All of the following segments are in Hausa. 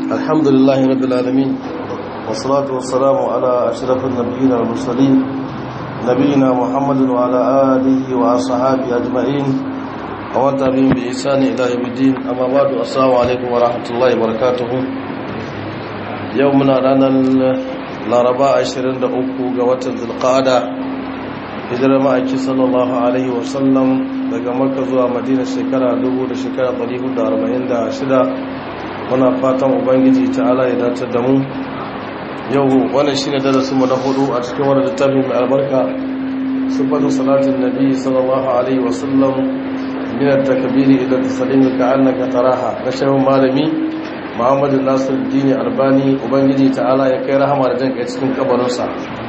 الحمد لله رب العالمين والصلاة والسلام على أشرف النبيين والمرسلين نبينا محمد وعلى آله وأصحابه أجمعين ومن تبعهم بإحسان إلى يوم الدين أما بعد السلام عليكم ورحمة الله وبركاته يومنا لنا الأربعاء عشرين دقوق قوة ذي القعدة hijirar ma'aiki sallallahu alaihi wasallam daga makka zuwa madina shekara 1000 da shekara 446 muna fatan ubangiji ta'ala ya dace da mu yau wannan shine darasin mu na hudu a cikin wannan littafi mai albarka sifatu salatin nabi sallallahu alaihi wasallam min at-takbiri ila at-taslimi ka'annaka taraha na shehu malami muhammadu nasiruddin albani ubangiji ta'ala ya kai rahama da jin kai cikin kabarinsa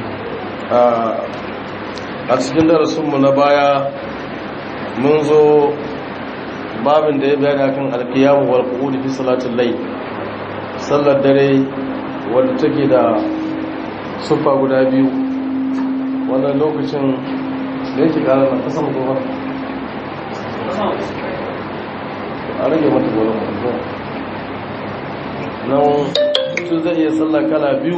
a cikin darasinmu na baya mun zo babin da ya bayani akan alkiyamu wal qu'ud fi salatul layl sallar dare wanda take da sufa guda biyu wannan lokacin da yake kara na kasan goma a rage mata goma nan mutum zai iya sallar kala biyu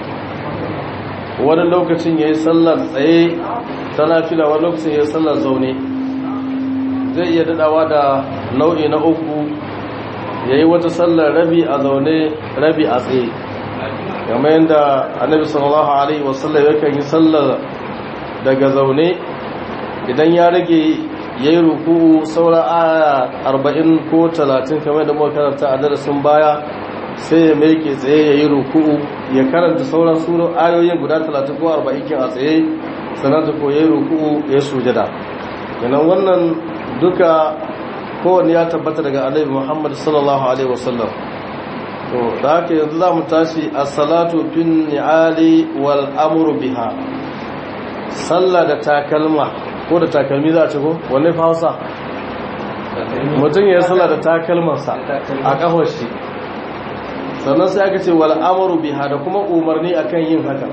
wani lokacin ya yi sallar tsaye ta nafila wani lokacin ya yi sallar zaune zai iya dadawa da nau'i na uku ya yi wata sallar rabi a zaune rabi a tsaye game yadda annabi sallallahu alaihi wasallam yakan yi sallar daga zaune idan ya rage ya yi ruku saura aya arba'in ko talatin kamar da muka karanta a darasin baya sai ya meke tsaye ya yi ruku'u ya karanta sauran suro ayoyin guda 30 ko 40 kin a tsaye sannan ta koyi ruku'u ya sujada kenan wannan duka kowanne ya tabbata daga alaihi muhammad sallallahu alaihi wasallam to da haka yanzu za mu tashi as-salatu fin ni'ali wal amru biha sallah da takalma ko da takalmi za a ce ko wanne fa hausa mutum ya yi sallah da takalmansa a kafar shi sannan sai aka ce wal amru biha da kuma umarni akan yin haka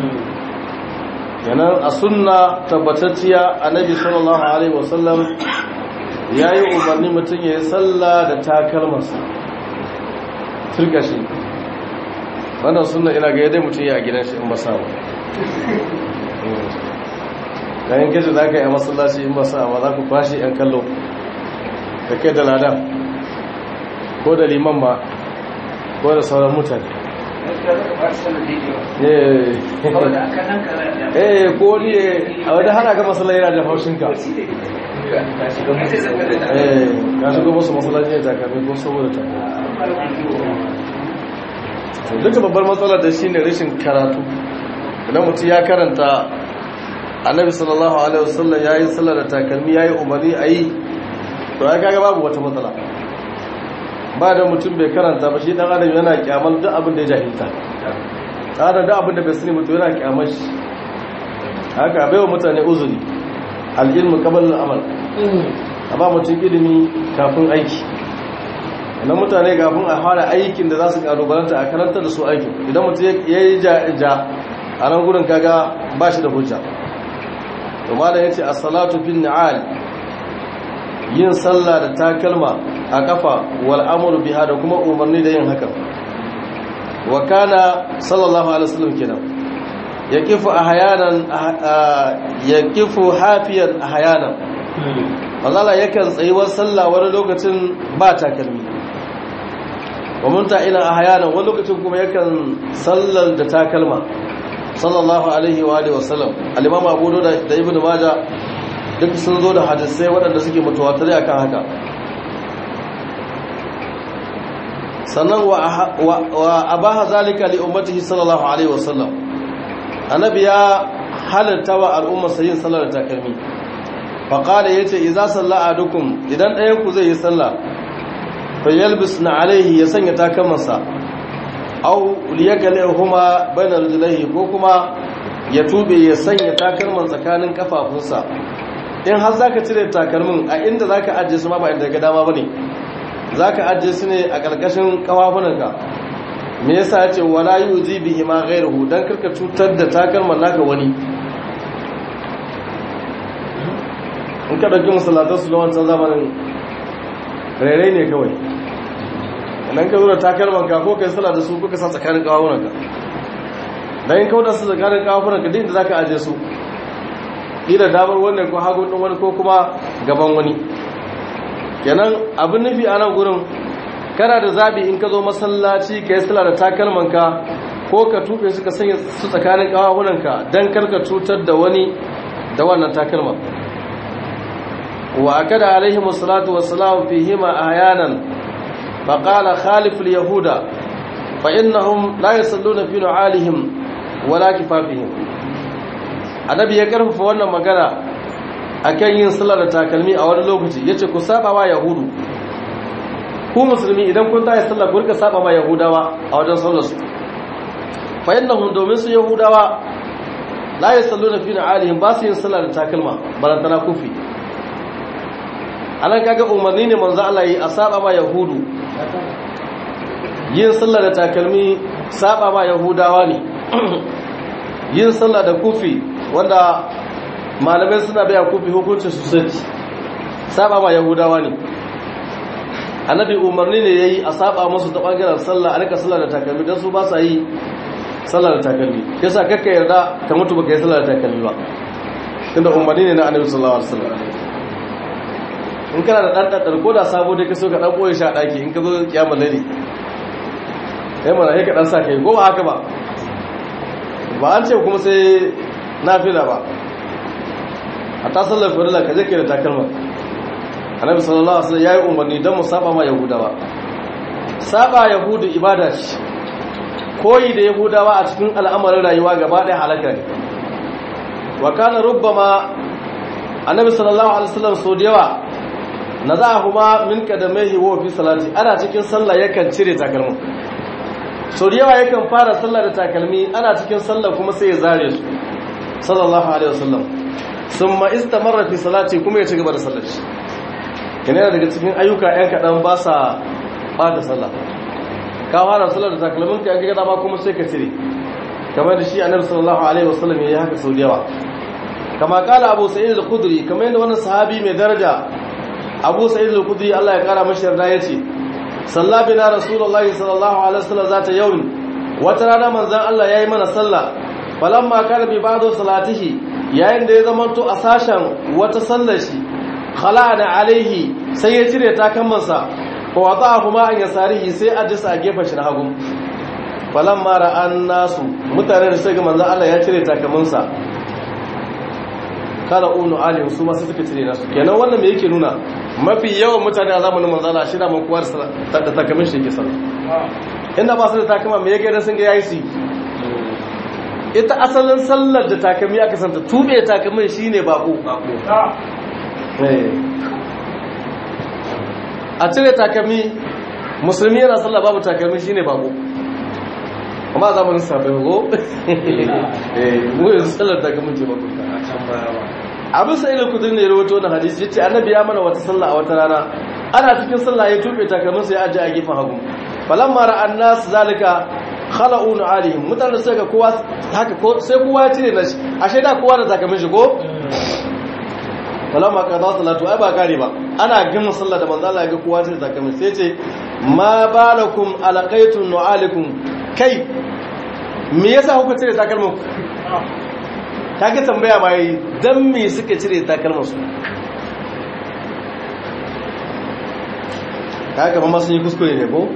yanan a sunna tabbatacciya annabi sallallahu alaihi wasallam yayi umarni mutum ya yi sallah da takalmarsa turkashi wannan sunna ina ga yadda mutum ya a gidan shi in ba samu kayan kaji za ka yi a masallaci in ba samu za ku kwashe yan kallo da kai da ladan ko da liman ba ko da sauran mutane eh ko ni a wadda hana ga masalai yana da haushinka eh ka shigo masu masalai ne takamai ko saboda takamai duka babbar matsalar da shi ne rashin karatu idan mutum ya karanta annabi sallallahu alaihi wasallam ya yi sallar da takalmi ya yi umarni a yi to ya kaga babu wata matsala ba da mutum bai karanta ba shi dan adam yana kyamar duk abin da ya jahilta tsara duk abin da bai sani mutum yana kyamar shi haka bai wa mutane uzuri al'ilmu qabla al'amal a ba mutum ilimi kafin aiki idan mutane kafin a fara aikin da za su kalubalanta a karanta da su aikin idan mutum ya yi ja a nan gudun kaga ba shi da hujja to malam yace as-salatu bin ni'al yin sallah da takalma a kafa wal amru biha da kuma umarni da yin hakan wa kana sallallahu alaihi wasallam kenan yaqifu ahyanan yaqifu hafiyan ahyanan Allah yakan tsayuwar sallah wani lokacin ba takalmi wa munta ila ahyanan wani lokacin kuma yakan sallar da takalma sallallahu alaihi wa alihi wasallam al-imam Abu Dawud da Ibn Majah duk sun zo da hadisai waɗanda suke mutuwatare akan haka sannan wa abaha zalika li ummatihi sallallahu alaihi wasallam annabi ya halatta wa al'umma sayin sallar takalmi fa qala yace idza salla adukum idan ɗayan ku zai yi sallah fa yalbisna alaihi ya sanya takalmansa aw liyakalihuma bayna rijlaihi ko kuma ya tube ya sanya takalman tsakanin kafafunsa in har zaka cire takalmin a inda zaka ajiye su ma ba inda ga dama bane za ka ajiye su ne a ƙarƙashin ƙafafunanka me yasa ya ce wala yi uzi bihi ma gairuhu don karka cutar da takalman naka wani in ka ɗauki masalatar su da wancan zamanin rairai ne kawai nan ka zo da takalman ka ko kai sallah da su ko ka sa tsakanin kawunan ka dan in kauda su tsakanin kawunan ka din da zaka aje su ila damar wannan ko hagun din wani ko kuma gaban wani kenan abin nufi a nan gurin kana da zabi in ka zo masallaci ka yi sallah da takalman ka ko ka tufe su ka sanya su tsakanin kawunan ka dan karka cutar da wani da wannan takalman wa akada alaihimu salatu wassalam fihima ahyanan فقال خالف اليهود فإنهم لا يصلون في نعالهم ولا كفافهم annabi ya karfafa wannan magana akan yin sallar da takalmi a wani lokaci yace ku saba wa yahudu ku musulmi idan kun tayi sallah ku rika saba ma yahudawa a wajen sallar su fa innahum domin su yahudawa la yusalluna fi alihim ba su yin sallar da takalma barantana kufi anan kaga umarni ne manzo Allah yi a saba ma yahudu yin sallah da takalmi saba ma yahudawa ne yin sallah da kufi wanda malamai suna baya kufi hukuncin su sai saba ma yahudawa ne annabi umarni ne yayi a saba musu ta bangaren sallah a rika sallah da takalmi dan su ba sa yi sallah da takalmi yasa kakka yarda ka mutu baka yi sallah da takalmi ba tunda umarni ne na annabi sallallahu alaihi wasallam in kana da dan dan ko da sabo dai ka so ka dan boye shi a daki in ka zo kiyamul laili sai mana sai ka dan sa kai ko ba haka ba ba an ce kuma sai nafila ba a ta sallar farilla ka je kai da takalma annabi sallallahu alaihi wasallam yayi umarni dan mu saba ma yahudawa saba yahudu ibada ce koyi da yahudawa a cikin al'amarin rayuwa gaba ɗaya halaka ne wa kana rubbama annabi sallallahu alaihi wasallam so da yawa nazahuma min qadamaihi wa fi salati ana cikin sallah yakan cire takalmin so da yawa yakan fara sallah da takalmi ana cikin sallah kuma sai ya zare su sallallahu alaihi wasallam summa istamarra fi salati kuma ya ci gaba da sallar shi yana daga cikin ayyuka ɗan kaɗan ba sa ɓata sallah ka fara sallar da takalmin ka yanka dama kuma sai ka cire kamar da shi annabi sallallahu alaihi wasallam ya yi haka sau da yawa kama kala abu sa'id al-khudri kamar yadda wannan sahabi mai daraja abu sa'id al-khudri Allah ya kara mashi yarda yace salla bina rasulullahi sallallahu alaihi wasallam zata yawm wata rana manzon Allah yayi mana sallah falamma kana bi ba'du salatihi yayin da ya zamanto a sashen wata sallar shi khala'ana alaihi sai ya cire takammansa wa wada'ahuma an yasarihi sai ajisa a gefen shi na hagu falamma ra'an nasu mutane da suka manzon Allah ya cire takammansa kala unu alim su masu suka cire nasu kenan wannan me yake nuna mafi yawan mutane a zamanin manzala shi da makuwar da takamin shi ke sallah inda ba su da takama me yake da sun ga yayi su ita asalin sallar da takami aka santa tube takamin shine bako a cire takami musulmi yana sallah babu takami shine bako amma zamanin sabai go eh mu yanzu sallar takamin ce bako abin sai da kudin ne ya rawato na hadisi yace annabi ya mana wata sallah a wata rana ana cikin sallah ya tube takalmin sai aje a gefen hagu falamma ra'an nas zalika khala'u alihim mutane sai ga kowa haka ko sai kowa ya cire nashi ashe da kowa da takalmin shi ko falamma qada salatu ai ba kare ba ana gama sallah da manzo Allah ya ga kowa cire takalmin sai ce ma balakum alaqaitu nu'alikum kai me yasa kuka cire takalmin kage tambaya ma yi dan me suka cire takalmansu kaga ba masu yi kuskure ne ko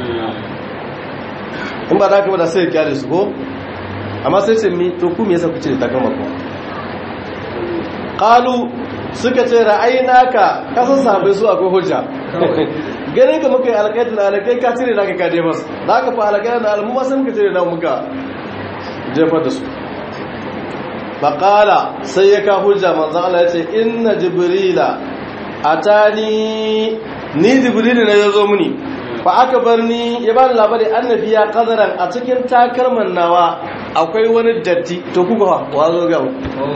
in ba za ka bada sai kyale su ko amma sai ce mi to ku me yasa ku cire takalman ku qalu suka ce ra'aynaka kasan sahabbai su akwai hujja ganin ka muka yi alƙaitul alakai ka cire naka ka jefar za ka fa alƙaitul da almu sun ka cire na muka jefar da su faƙala sai ya ka hujja manzan Allah ya ce inna jibrila a ta ni ni jibrila na ya zo muni fa aka bar ni ya ba da labari annabi ya kazaran a cikin takalman nawa akwai wani datti to kuka ha wa zo ga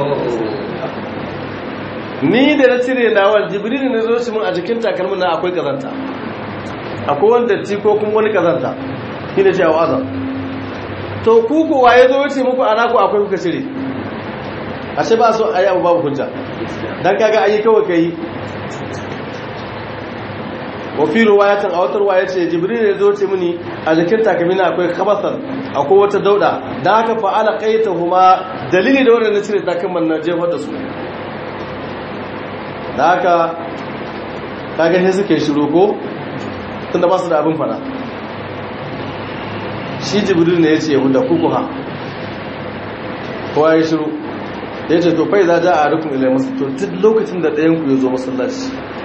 ni da na cire nawa jibrila na zo shi mun a cikin takalman na akwai kazanta akwai wani datti ko kuma wani kazanta shi ne cewa azam to kuku wa ya zo wuce muku ana ku akwai kuka cire ashe ba so ayi abu babu hujja dan kaga ayi kawai kai wa fi riwayatin a wata riwaya ce jibril ya zo ce mini a jikin takamina akwai khabasan akwai wata dauda da haka fa ala qaitahuma dalili da wannan cire takamman na jefar da su da haka kaga sai suke shiru ko tunda ba su da abin fada shi jibril ne ya ce yahuda kukuha kowa ya shiru ya ce to fai za ja a rukun ilai masu to duk lokacin da ɗayan ku ya zo masallaci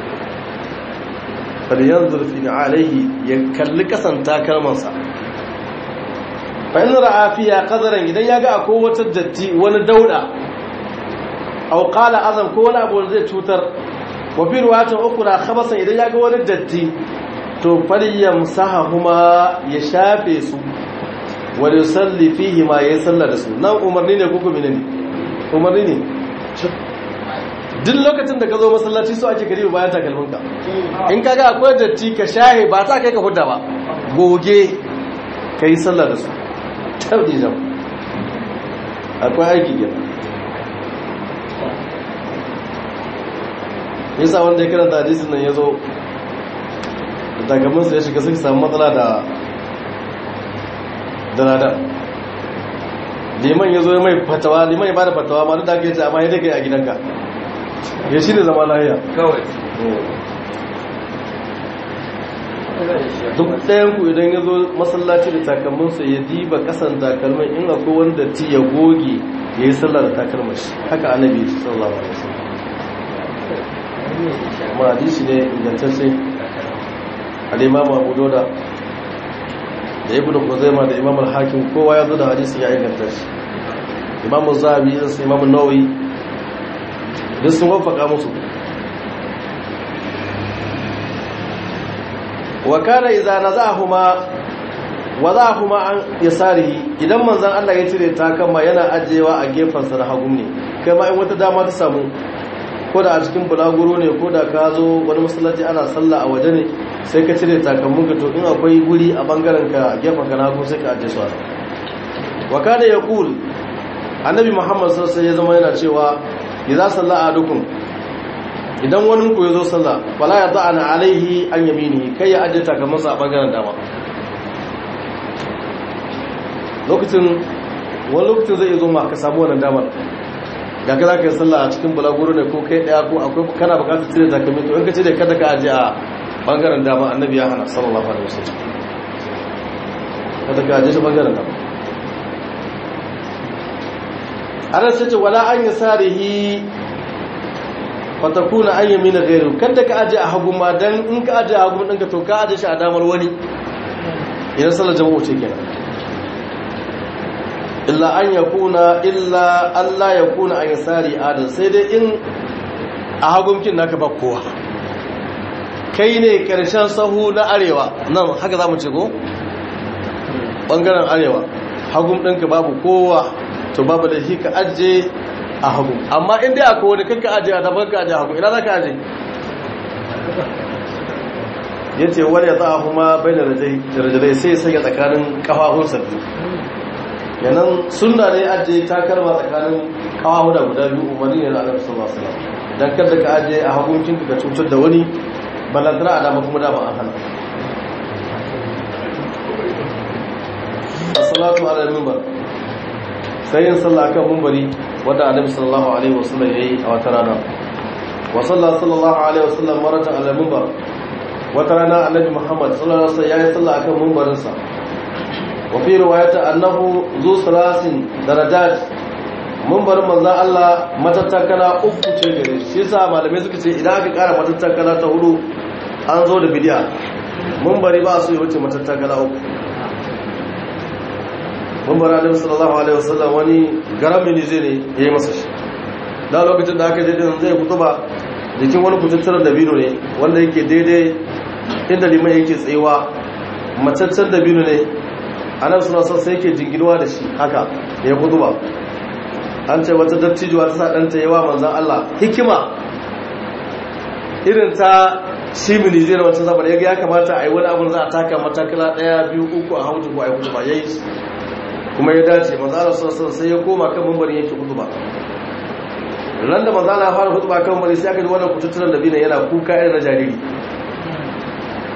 faliyar zurfi na alaihi ya kalli kasan takalmansa fa'in ra'afiya kazaran idan ya ga akwai wata datti wani dauda auƙala azam ko wani abu zai cutar wafi ruwatan ukura khabasan idan ya ga wani datti to faliyar saha kuma ya shafe su wani salli fihi ma ya yi sallar da su nan umarni ne kuku ne umarni ne duk lokacin da ka zo masallaci so ake karibu bayan takalminka in ka ga akwai datti ka shahe ba ta kai ka hudda ba goge ka yi sallar da su tabbi jam akwai aiki gina yasa wanda ya karanta hadisin nan ya zo da takalminsa ya shiga suka samu matsala da danada liman ya zo ya mai fatawa liman ya ba da fatawa ma duk da aka yi amma ya daga a gidanka ya shi ne zama lahiya kawai duk ɗayan ku idan ya zo masallaci da takalminsa ya diba kasan takalmin in akwai wanda ti ya goge ya yi sallah da takalmin shi haka annabi sallallahu alaihi wasallam ma hadisi ne ingantacce al-imam Abu Dawud da ibn Khuzaima da imam al-Hakim kowa ya zo da hadisi ya inganta shi imam Az-Zahabi da imam An-Nawawi duk sun wafaka musu wa kana idza nazahuma wadahuma an yasarihi idan manzon Allah ya cire takamma yana ajewa a gefansa na hagu ne kai ma in wata dama ta samu ko da a cikin bulaguro ne ko da ka zo wani masallaci ana sallah a waje ne sai ka cire takammun ka to in akwai guri a bangaren ka gefen ka na hagu sai ka aje su a wa kana yaqul annabi Muhammad sallallahu alaihi wasallam ya zama yana cewa idza salla ahadukum idan wani ku yazo sallah fala ya ta'ana alaihi an yamini kai ya aje takammansa a bangaren dama lokacin wani lokacin zai zo ma ka samu wannan damar ga ka za ka yi sallah a cikin bulaguro ne ko kai daya ko akwai kana bukatar cire takalmi to in ka cire kada ka aje a bangaren dama annabi ya hana sallallahu alaihi wasallam kada ka aje shi bangaren dama ana sace wala an yasarihi fatakuna an yamina gairu kada ka aje a hagu ma dan in ka aje a hagu ɗinka to ka aje shi a damar wani idan sallar jama'u ce kenan illa an yakuna illa Allah yakuna an yasari adal sai dai in a hagunkin naka ba kowa kai ne karshen sahu na arewa nan haka zamu ce ko bangaren arewa hagun ɗinka babu kowa to babu da shi ka aje a hagu amma in dai akwai wani kanka aje a daban ka aje a hagu ina za ka aje ya ce wani ya za a kuma bai da rajadai sai sanya tsakanin kafafun sabbi yanan sunna ne aje takarma tsakanin kafafu da guda biyu umarni ne na annabi sallallahu alaihi wasallam dan kada ka aje a hagun kinka ka cutar da wani balantana a dama kuma dama an hana as-salatu ala al-minbar sai yin sallah kan minbari wanda annabi sallallahu alaihi wasallam yayi a wata rana wa sallallahu alaihi wasallam marata ala minbar wata rana annabi muhammad sallallahu alaihi wasallam yayi sallah akan minbarin sa wa fi riwayati annahu zu salasin darajat minbarin manzo Allah matattakala uku ce gare shi yasa malamai suka ce idan aka kara matattakala ta hudu an zo da bid'a minbari ba su yi wuce matattakala uku mambara da sallallahu alaihi wasallam wani garami ne zai ne ya yi masa shi da lokacin da aka je din zai fito ba jikin wani kututturar dabino ne wanda yake daidai inda liman yake tsayewa mataccen dabino ne a nan suna son sai yake jinginuwa da shi haka da ya fito ba an ce wata dattijuwa ta sa ɗanta yawa manzan Allah hikima irin ta shi mini zai na wancan zaɓar ya kamata a yi wani abin za a taka matakala ɗaya biyu uku a hautu ko a yi hutu ba ya yi kuma ya dace manzala sassan sai ya koma kan mambarin yake hutuba ran da manzala fara hutuba kan mambari sai aka ji wannan kututtunan da bina yana kuka irin na jariri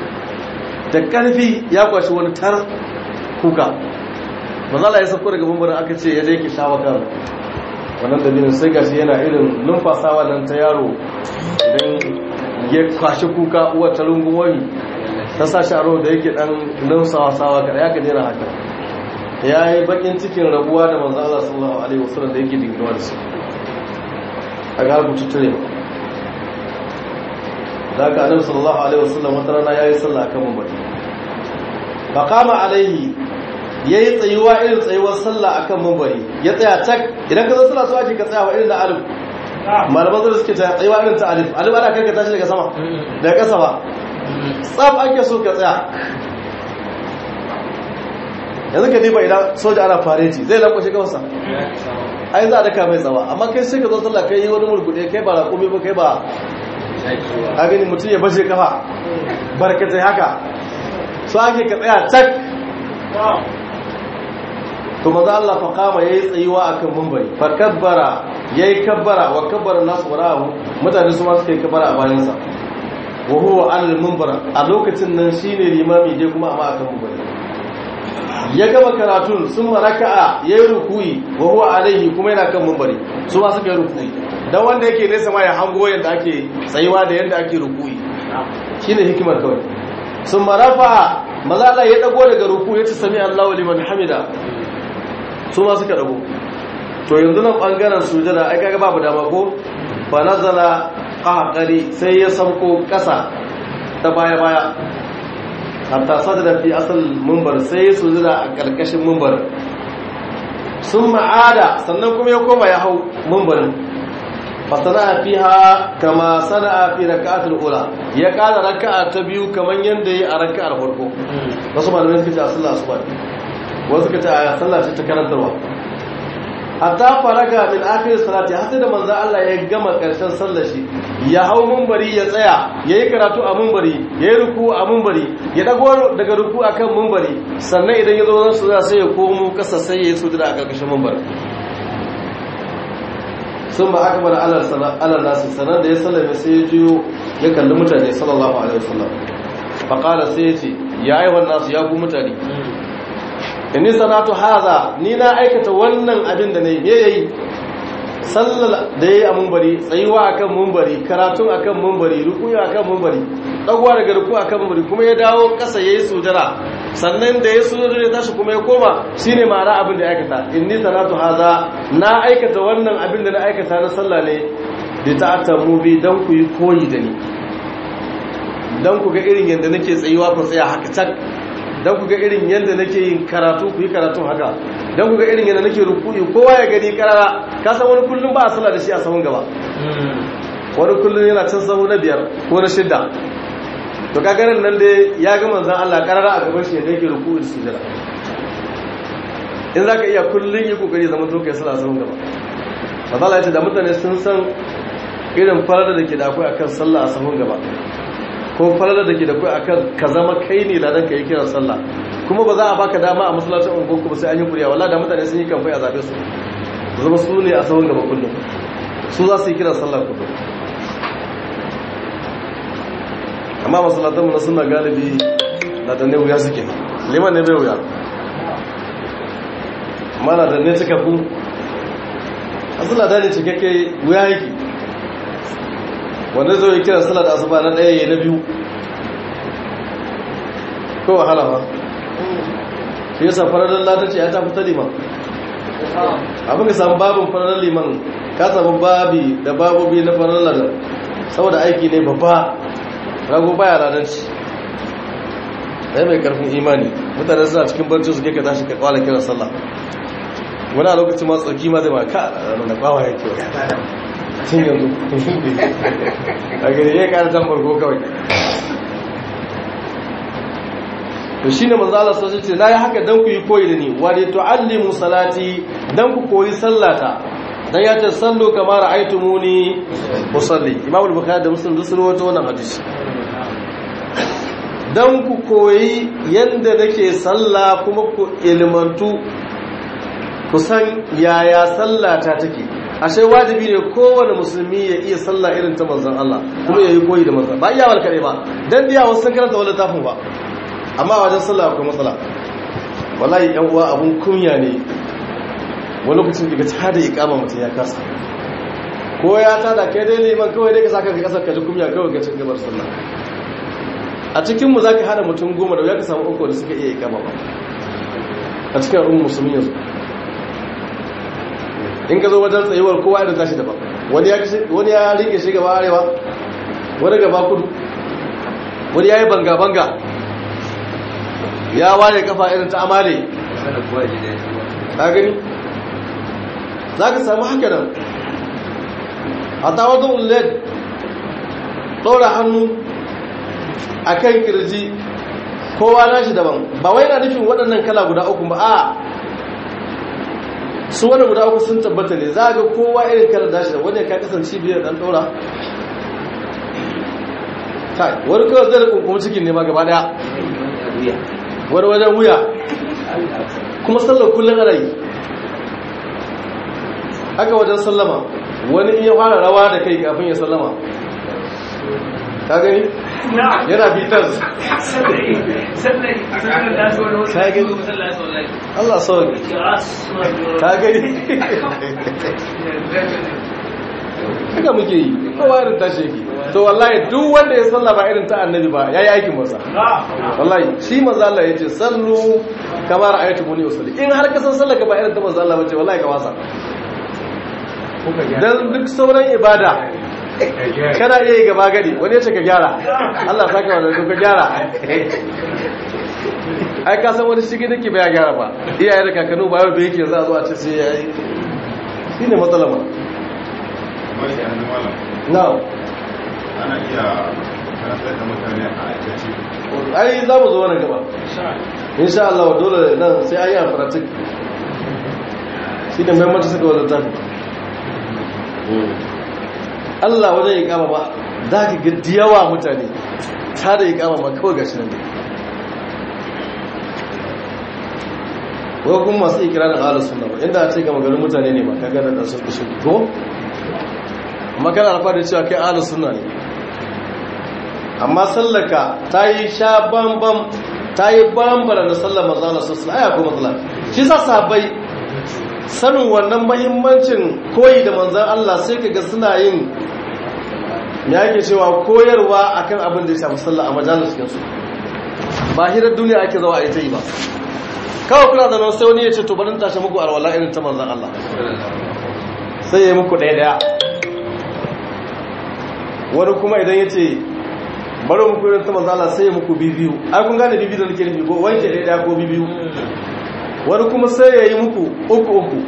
da karfi ya kwashi wani tar kuka manzala ya sauko daga bambarin aka ce ya dai ki shawa kan wannan dalilin sai gashi yana irin numfasawa nan ta yaro idan ya kwashi kuka uwar ta rungumori ta sa sharo da yake dan numfasawa sawa kada ya ka jera haka ya yi bakin cikin rabuwa da manzo Allah sallallahu alaihi wasallam da yake dingiwa da su a ga rubutu tare da ka annabi sallallahu alaihi wasallam wata rana yayi sallah akan mambari fa qama alaihi ya yi tsayuwa irin tsayuwar sallah a kan mambari ya tsaya cak idan ka zo sallah su ake ka tsaya wa irin da alif malaman zai suke tsayuwa irin ta alif alif ana karka tashi daga sama daga ƙasa ba tsaf ake so ka tsaya yanzu ka diba idan soja ana fareti zai lankwashe kawarsa ai za a daka mai tsawa amma kai sai ka zo sallah kai yi wani mulkuɗe kai ba raƙumi ba kai ba a gani mutum ya bashe kafa barkatai haka so ake ka tsaya cak to maza Allah fa kama yayi tsayuwa akan munbari fa kabbara yayi kabbara wa kabbara nasu warahu mutane su ma suka yi kabbara a bayan sa wa huwa al munbar a lokacin nan shine limami je kuma amma akan munbari ya gama karatun sun raka'a yayi rukuyi wa huwa alaihi kuma yana kan munbari su ma suka yi rukuyi dan wanda yake nesa ma ya hango yadda ake tsayuwa da yadda ake rukuyi shine hikimar kawai sun marafa mazala ya dago daga ruku ya ci sami Allahu liman hamida su ma suka dago to yanzu nan bangaren sujada ai kaga babu dama ko fa nazala qahqari sai ya sauko kasa ta baya baya hatta sadada fi asal munbar sai ya sujada a karkashin munbar sun ma'ada sannan kuma ya koma ya hau munbarin fasana fiha kama sana'a fi raka'atul ula ya kara raka'a ta biyu kaman yanda yi a raka'ar farko wasu malamai suka ce a sallah asuba wasu suka ce a sallah ce ta karantarwa hatta faraga min akhir salati har sai da manzo Allah ya gama karshen sallar shi ya hau munbari ya tsaya yayi karatu a munbari yayi ruku a munbari ya dago daga ruku akan munbari sannan idan ya zo su sai ya komo kasa sai ya yi sujuda a karkashin munbari sun ba aka bada alar nasu sanar da ya sallame sai ya jiyo ya kalli mutane sallallahu alaihi wasallam faƙala sai ya ce ya aiwon nasu ya ku mutane inni sanatu haza ni na aikata wannan abin da na yi me yayi sallar da yayi a mumbari tsayuwa akan mumbari karatun akan mumbari rukuya akan mumbari dagwa daga ruku akan mumbari kuma ya dawo ƙasa yayi sujada sannan da ya sujada ya tashi kuma ya koma shine ma'ana abin da ya aikata inni sanatu haza na aikata wannan abin da na aikata na sallah ne da ta'attamu bi dan ku yi koyi da ni dan ku ga irin yanda nake tsayuwa ku tsaya haka tak dan ku ga irin yanda nake yin karatu ku yi karatun haka dan ku ga irin yanda nake ruku'i kowa ya gani karara ka san wani kullum ba a sallah da shi a sahun gaba wani kullum yana can sahu na biyar ko na shidda to kagarin nan dai ya ga manzan Allah karara a gaban shi yadda yake ruku'u da sujada in zaka iya kullun yi kokari zama to kai sallah sahun gaba mazala ya ce da mutane sun san irin farar da ke da akwai akan sallah a sahun gaba ko farar da ke da akwai akan ka zama kai ne ladan ka yi kiran sallah kuma ba za a baka dama a masallacin unguwar ba sai an yi kuriya wallahi da mutane sun yi kamfai a zabe su zama su ne a sahun gaba kullum su za su yi kiran sallah kullum amma masallatanmu na suna galibi na da ne wuya suke liman ne bai wuya amma na da ne cika ku asala da ne cikakke wuya yake wanda zo yi kiran sallar asuba na ɗaya na biyu ko wahala ba shi yasa fararen latace ya ta fita liman abin ka samu babin fararen liman ka samu babi da babobi na fararen ladar saboda aiki ne babba rago baya radarci ɗaya mai karfin imani mutane suna cikin barci su ka tashi ka kwala kiran sallah wani a lokacin masu tsarki ma zai ma ka da kwawa ya kewa cin yanzu a gari ya kara can farko kawai to shine manzo Allah sai ce nayi haka dan ku yi koyi da ni wa li tuallimu salati dan ku koyi sallata dan ya ce sallu kama ra'aytumuni usalli imam al-bukhari da muslim sun rawaito wannan hadisi dan ku koyi yanda nake salla kuma ku ilmantu ku san yaya sallata take ashe wajibi ne kowane musulmi ya iya sallah irin ta manzon Allah kuma yayi koyi da manzon ba iyawar kare ba dan biya wasu sun karanta wannan tafin ba amma wajen sallah akwai matsala wallahi yan uwa abun kunya ne wani lokacin daga ta da ikama mutum ya kasa ko ya tada kai dai liman kawai dai ka saka ka kasar ka ji kunya kawai ga cikin gabar sallah a cikin mu zaka hada mutum goma da ya ka samu uku da suka iya ikama ba a cikin al'ummar musulmi yanzu in ka zo wajen tsayuwar kowa irin tashi daban wani ya wani ya rike shi gaba arewa wani gaba kudu wani ya yi banga banga ya ware kafa irin ta amale ka gani za ka samu haka nan a tawadun led ɗora hannu a kan kirji kowa nashi daban ba wai na nufin waɗannan kala guda uku ba a su wani guda uku sun tabbata ne za ga kowa irin kala dashi da wani ka kasance biyar ɗan ɗora wani kawai zai da kunkumu cikin nema gaba ɗaya wani wajen wuya kuma sallar kullum ana yi haka wajen sallama wani iya fara rawa da kai kafin ya sallama ka gani yana bitas ka gani Allah sauki ka gani haka muke yi kowa irin tashi yake to wallahi duk wanda ya salla ba irin ta annabi ba yayi aikin masa wallahi shi manzo Allah yace sallu kamar ayatu muni usalli in har ka san sallaka ba irin ta manzo Allah bace wallahi ka wasa dan duk sauran ibada kana iya yi gaba gadi wani ya ce ka gyara Allah saka wa ka gyara ai ka san wani shige nake ba ya gyara ba iyaye da kakanu ba yau da yake za a zo a ce sai yayi shine matsalar ma na'am ana iya karantar da mutane a aikace ai za mu zo wani gaba insha Allah dole nan sai an yi amfaratik shi ne mai mata suka wadda tafi Allah wajen yi kama ba za ka ga diyawa mutane ta da yi kama ma kawai gashi nan ne wai kuma masu ikirarin ahalus sunna ba inda a ce ga maganin mutane ne ba ka gada da sun kusur ko amma kana alfa da cewa kai ahalus sunna ne amma sallaka ta yi sha bambam ta yi bambara da sallar mazala sosai aya ko matsala shi sa sahabbai sanin wannan mahimmancin koyi da manzan Allah sai ka ga suna yin ya ke cewa koyarwa akan abin da ya shafi sallah a majalis su ba hirar duniya ake zawa a ita yi ba kawai kuna da nan sai wani ya ce to bari tashi muku alwala irin ta manzan Allah sai ya yi muku ɗaya ɗaya wani kuma idan ya ce bari muku irin ta manzan Allah sai ya muku bibiyu ai kun gane bibiyu da nake nufi ko wanke ɗaya ɗaya ko bibiyu wani kuma sai ya yi muku uku uku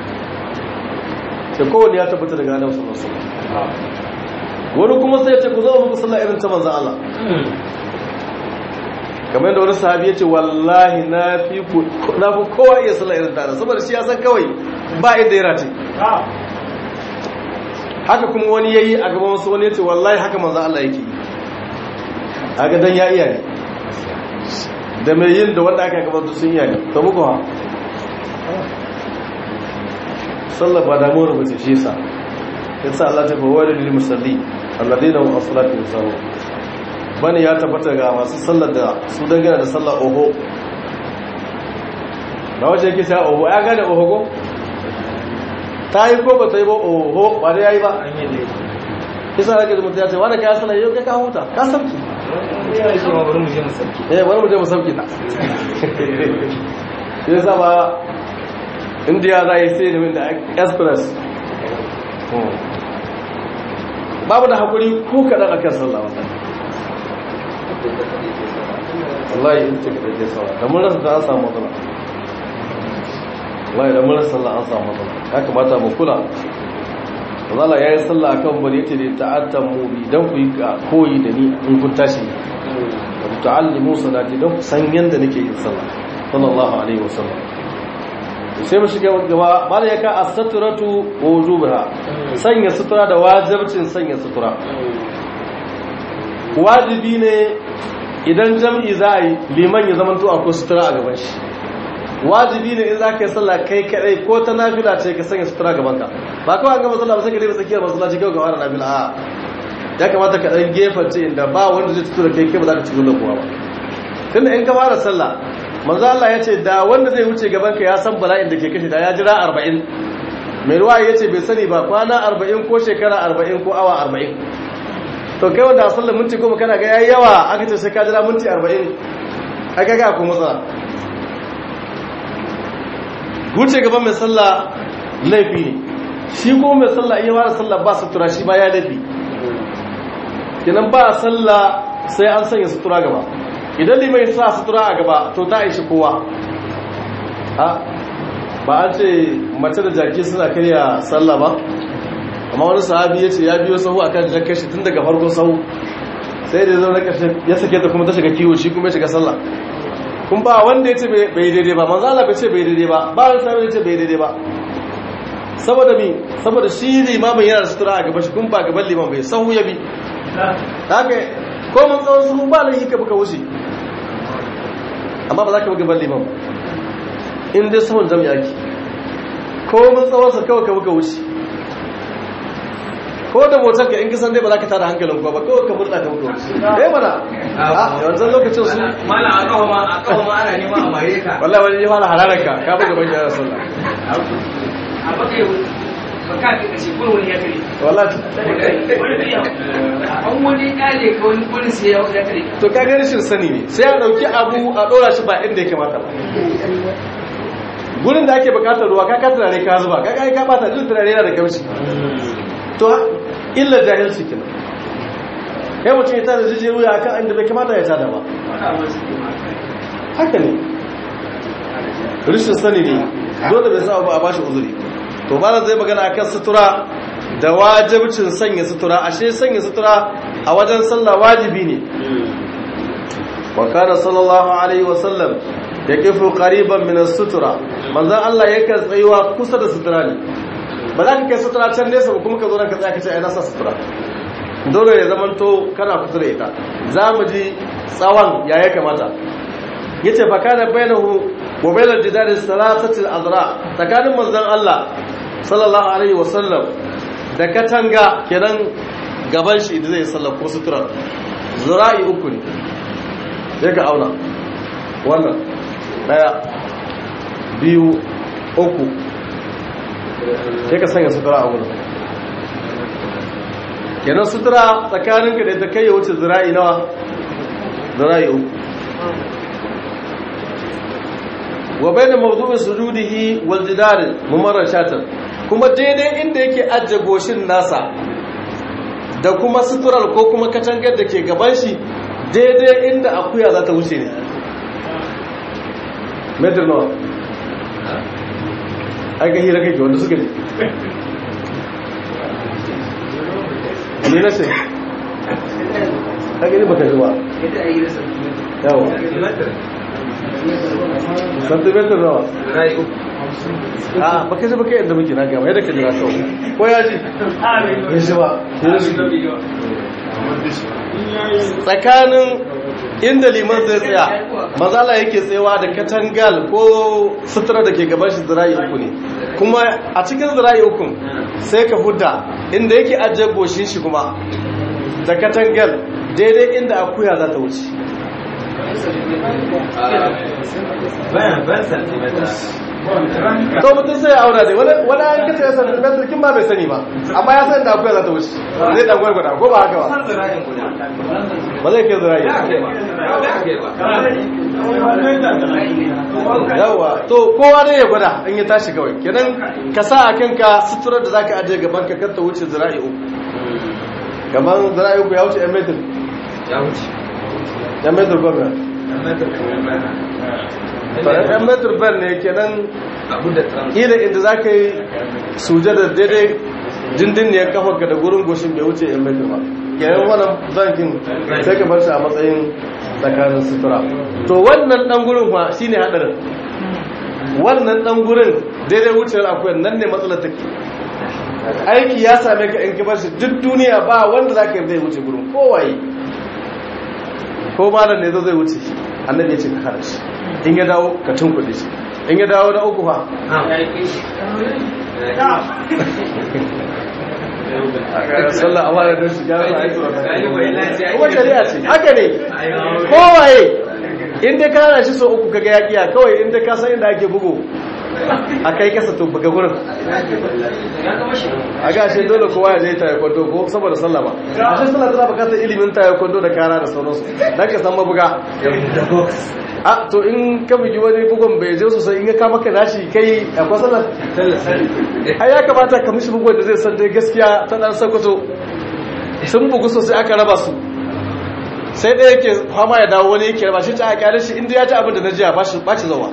da kowane ya tabbata daga adam sallallahu alaihi wani kuma sai ya ce ku zama muku sallah irin ta manzan Allah kamar yadda wani sahabi ya ce wallahi na fi kowa iya sallah irin ta saboda shi ya san kawai ba inda ya race haka kuma wani ya yi a gaban wasu wani ya ce wallahi haka manzan Allah yake yi haka dan ya iya ne da mai yin da wanda aka gabatar sun iya ne ta muku ha sallar ba damuwar mace shi sa ya sa Allah ta fawo da lil musalli alladina hum as-salatu yusawu bane ya tabbata ga masu sallar da su dangana da sallar oho da wace yake sha oho ya gane oho ko ta yi ko ba ta yi ba oho ba da yayi ba kisa da kaji mutum ya ce wanda ka sallar yau kai ka huta ka sabki eh bari mu je mu sauki ta shi yasa ba indiya za yi sai da express babu da hakuri ko kaɗan akan sallah wannan wallahi in ce kaɗan ke sallah da mun rasa ta an samu matsala wallahi da mun rasa sallah an samu matsala ya kamata mu kula Allah ya yi sallah akan bari yace da ta'attan mu bi dan ku yi koyi da ni in kun tashi wa ta'allimu salati dan ku san yanda nake yin sallah sallallahu alaihi wasallam sai mu shiga gaba bala yaka as-satratu wa wujubaha sanya sutura da wajibcin sanya sutura wajibi ne idan jam'i za a yi liman ya zama to akwai sutura a gaban shi wajibi ne in za ka yi sallah kai kadai ko ta nafila ce ka sanya sutura gaban ka ba kawai an gama sallah ba sai ka daina tsakiyar masallaci kawai ga wani nafila a ya kamata ka dan gefen ce inda ba wanda zai tutura kai kai ba za ka ci gudun kowa ba tunda in ka fara sallah manzo Allah ya ce da wanda zai wuce gaban ka ya san bala'in da ke kashe da ya jira 40 mai ruwa ya ce bai sani ba kwana 40 ko shekara 40 ko awa 40 to kai wanda a sallar minti goma kana ga yayi yawa aka ce sai ka jira minti 40 aka ga ku matsala wuce gaban mai sallah laifi ne shi ko mai sallah iya fara sallah ba sutura shi ma ya laifi kenan ba sallah sai an sanya sutura gaba idan limai sa sutura a gaba to ta aishi kowa ha ba an ce mace da jaki suna karya sallah ba amma wani sahabi ya ce ya biyo sahu akan jakar shi tun daga farkon sahu sai da zo na ƙarshe ya sake ta kuma ta shiga kiwo shi kuma ya shiga sallah kun ba wanda ya ce bai daidai ba manzo Allah bai ce bai daidai ba ba wani sahabi ya ce bai daidai ba saboda mi saboda shi limamin yana da sutura a gaba shi kun ba gaban liman bai sahu ya bi haka ko mun tsawon sahu ba laifi ka buka wuce amma ba za ka buga gaban liman in dai sahun jami'a ki ko mun tsawon sa kawai ka buka wuce ko da motar ka in kisan dai ba za ka tada hankalin ko ba kawai ka murta ka buka wuce eh mana a yanzu lokacin su mala a kawo ma a kawo ma ana neman a mare ka wallahi wani ya fara hararar ka ka buga ban gyara sallah a baka yau baka ka kashe kun wani ya kare wallahi an wani kale ka wani wani sai ya ya kare to ka ga rashin sani ne sai a dauki abu a dora shi ba inda ya kamata ba gurin da ake bukatar ruwa ka ka turare ka zuba ka kai ka bata duk turare yana da kaushi to illa jahilci kenan kai mutum ya tada jijiyar wuya akan inda bai kamata ya tada ba haka ne rashin sani ne dole bai sa ba a bashi uzuri to malam zai magana akan sutura da wajibcin sanya sutura ashe sanya sutura a wajen sallah wajibi ne wa kana sallallahu alaihi wa sallam yaqifu qariban min as-sutura manzon Allah yakan tsayuwa kusa da sutura ne ba za ka kai sutura can nesa ba kuma ka zo nan ka tsaya ka ce ai na sa sutura dole ya zamanto kana kusa da ita za mu ji tsawon ya ya kamata yace fa kana bainahu wa bainal jidari salatati al-azra tsakanin manzon Allah sallallahu alaihi wa sallam da katanga kenan gaban shi da zai sallar ko sutura zura'i uku ne sai ka auna wannan daya biyu uku sai ka sanya sutura a wurin kenan sutura tsakaninka da ita kai ya wuce zira'i nawa zira'i uku wa bai da mawdu'in sujudihi wal jidar mumarrar shatar kuma daidai inda yake ajiye goshin nasa da kuma suturar ko kuma katangar da ke gaban shi daidai inda akuya za ta wuce ne metar nawa aka hira kake wanda suka ne ne na sai aka yi baka zuwa yadda a yi da yawa santimetar nawa rai uku a baka ji baka yadda muke na gama yadda ka jira kawai ko ya ji ya ji ba ya ji tsakanin inda liman zai tsaya mazala yake tsayawa da katangal ko sutura da ke gaban shi zira'i uku ne kuma a cikin zira'i uku sai ka hudda inda yake ajiye goshin shi kuma da katangal daidai inda akuya za ta wuce bayan bayan santimeter to mutum sai ya aura dai wani an kace ya sani metar kin ba bai sani ba amma ya san da akuya za ta wuce zai dan gwargwada ko ba haka ba har zira'in guda ba zai kai zira'i ya kai ba ya kai ba yawa to kowa ne ya gwada in ya tashi kawai kenan ka sa a kanka suturar da zaka ajiye gaban ka kar ta wuce zira'i uku gaban zira'i uku ya wuce yan metar ya wuce yan metar gwamna yan metar kamar bana yan metar ban ne kenan abu da trans ila inda za ka yi sujada daidai dindin ne ya kafa ka da gurin goshin bai wuce yan metar ba kenan wannan bankin sai ka bar shi a matsayin tsakanin sutura to wannan dan gurin fa shine hadarin wannan dan gurin daidai wucewar akwai nan ne matsalar take aiki ya same ka in kibar shi duk duniya ba wanda za ka yi zai wuce gurin kowaye ko malam ne zo zai wuce shi annabi ya ce ka hana shi in ya dawo ka tunkuɗe shi in ya dawo na uku fa sallah a wani don shi gyara na aiki kuma shari'a ce haka ne kowaye in dai ka hana shi so uku kaga ya kiya kawai in dai ka san inda ake bugu a kai kasa to buga gurin a gashe dole kowa ya je taekwondo ko saboda sallah ba a shi sallah tana bukatar ilimin taekwondo da kara da sauransu don ka san mabuga a to in ka bugi wani bugun bai je sosai in ya kama ka nashi kai akwai sallah ai ya kamata ka mishi bugun da zai san dai gaskiya ta dan sakwato sun bugu sosai aka raba su sai ɗaya yake fama ya dawo wani yake raba shi ta kyale shi inda ya ji abin da na jiya ba shi ba ci zawa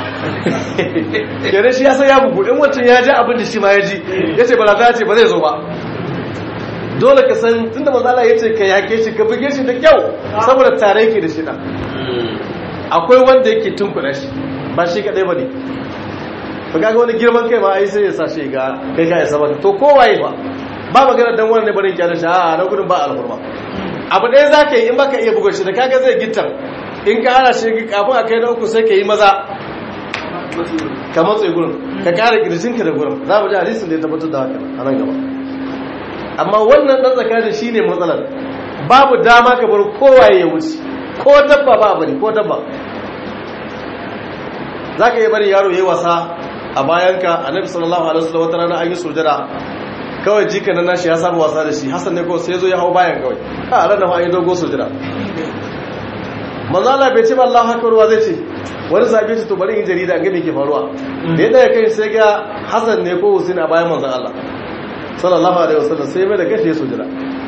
kenan shi ya san ya bugu in wancan ya ji abin da shi ma ya ji ya ce bala ta ce ba zai zo ba dole ka san tun da mazala ya ce ka yake shi ka buge shi da kyau saboda tare yake da shi ɗan akwai wanda yake tunkuɗa shi ba shi kaɗai ba ne ba ga wani girman kai ma ai sai ya sa shi ga kai ka isa ba to kowaye ba ba magana dan wani ne barin kyale shi a na gudun ba alhurma abu ɗaya za ka yi in baka iya bugun shi da kaga zai gittar in ka hana shi kafin a kai na uku sai ka yi maza ka matsayi gurin ka kare kirjinka da gurin za mu ji hadisin da ya tabbatar da haka a nan gaba amma wannan ɗan tsakanin shi ne matsalar babu dama ka bar kowaye ya wuce ko dabba ba bari ko dabba za ka yi bari yaro ya yi wasa a bayanka annabi sallallahu alaihi wasallam wata rana an yi sujada kawai jika na nashi ya saba wasa da shi hassan ne kawai sai zo ya hau bayan kawai a ran da ma yi dogo sujada manzo Allah bai ce ba Allahu akbar wa zai ce wani zabe ce to bari in jarida an ga me ke faruwa da yadda ya kai sai ga Hassan ne ko Husain a bayan manzo Allah sallallahu alaihi wasallam sai mai da gashi ya sujada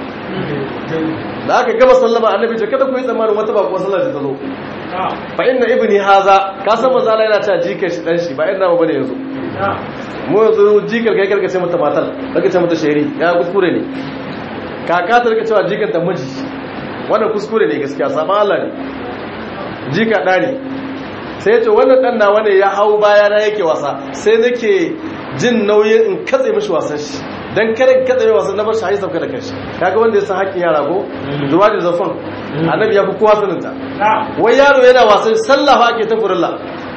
da aka gama sallama annabi ce kada ku yi tsammanin wata ba kuwa sallar ta zo fa inna ibni haza ka san manzo Allah yana cewa jikan shi dan shi ba inda ba bane yanzu mu yanzu jikar kai karkace mata matal karkace mata sheri ya kuskure ne kaka ta rika cewa jikan ta miji wannan kuskure ne gaskiya sama Allah ne jika da ne sai ya ce wannan dan nawa ne ya hau baya na yake wasa sai nake jin nauyin in katse mishi wasan shi dan kare in katse wasan na bar shi haisa da kanshi kaga wanda ya san hakkin yara ko zuwa da zafon annabi ya fi kowa saninta wai yaro yana wasan sallah fa ake ta furilla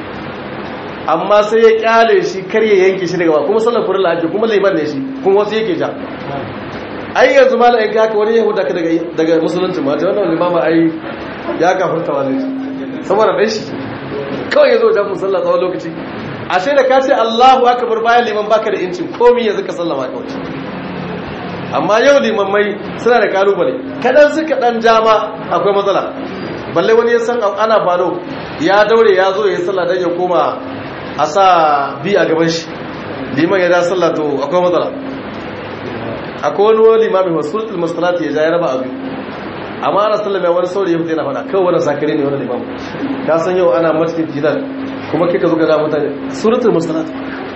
amma sai ya kyale shi kar ya yanke shi daga ba kuma sallar furilla ake kuma liman ne shi kuma wasu yake ja ai yanzu ma la'aika haka wani yahuda ka daga musulunci ma ta wannan limama ai ya kafurta wani saboda ɗan shi kawai ya zo jan musalla tsawon lokaci ashe da ka ce allahu akbar bayan liman baka da incin komi yanzu ka sallama kawai amma yau limammai suna da kalubale kadan suka dan jama akwai matsala balle wani ya san ana falo ya daure ya zo ya sallah dan ya koma a sa bi a gaban shi liman ya da sallah to akwai matsala akwai wani limami wa suratul masalati ya ja ya raba abu amma ana sallama wani saurayi ya fita yana faɗa kawai wani sakare ne wani limamu ka san yau ana masjid jidal kuma kika zo ga da mutane suratul masalati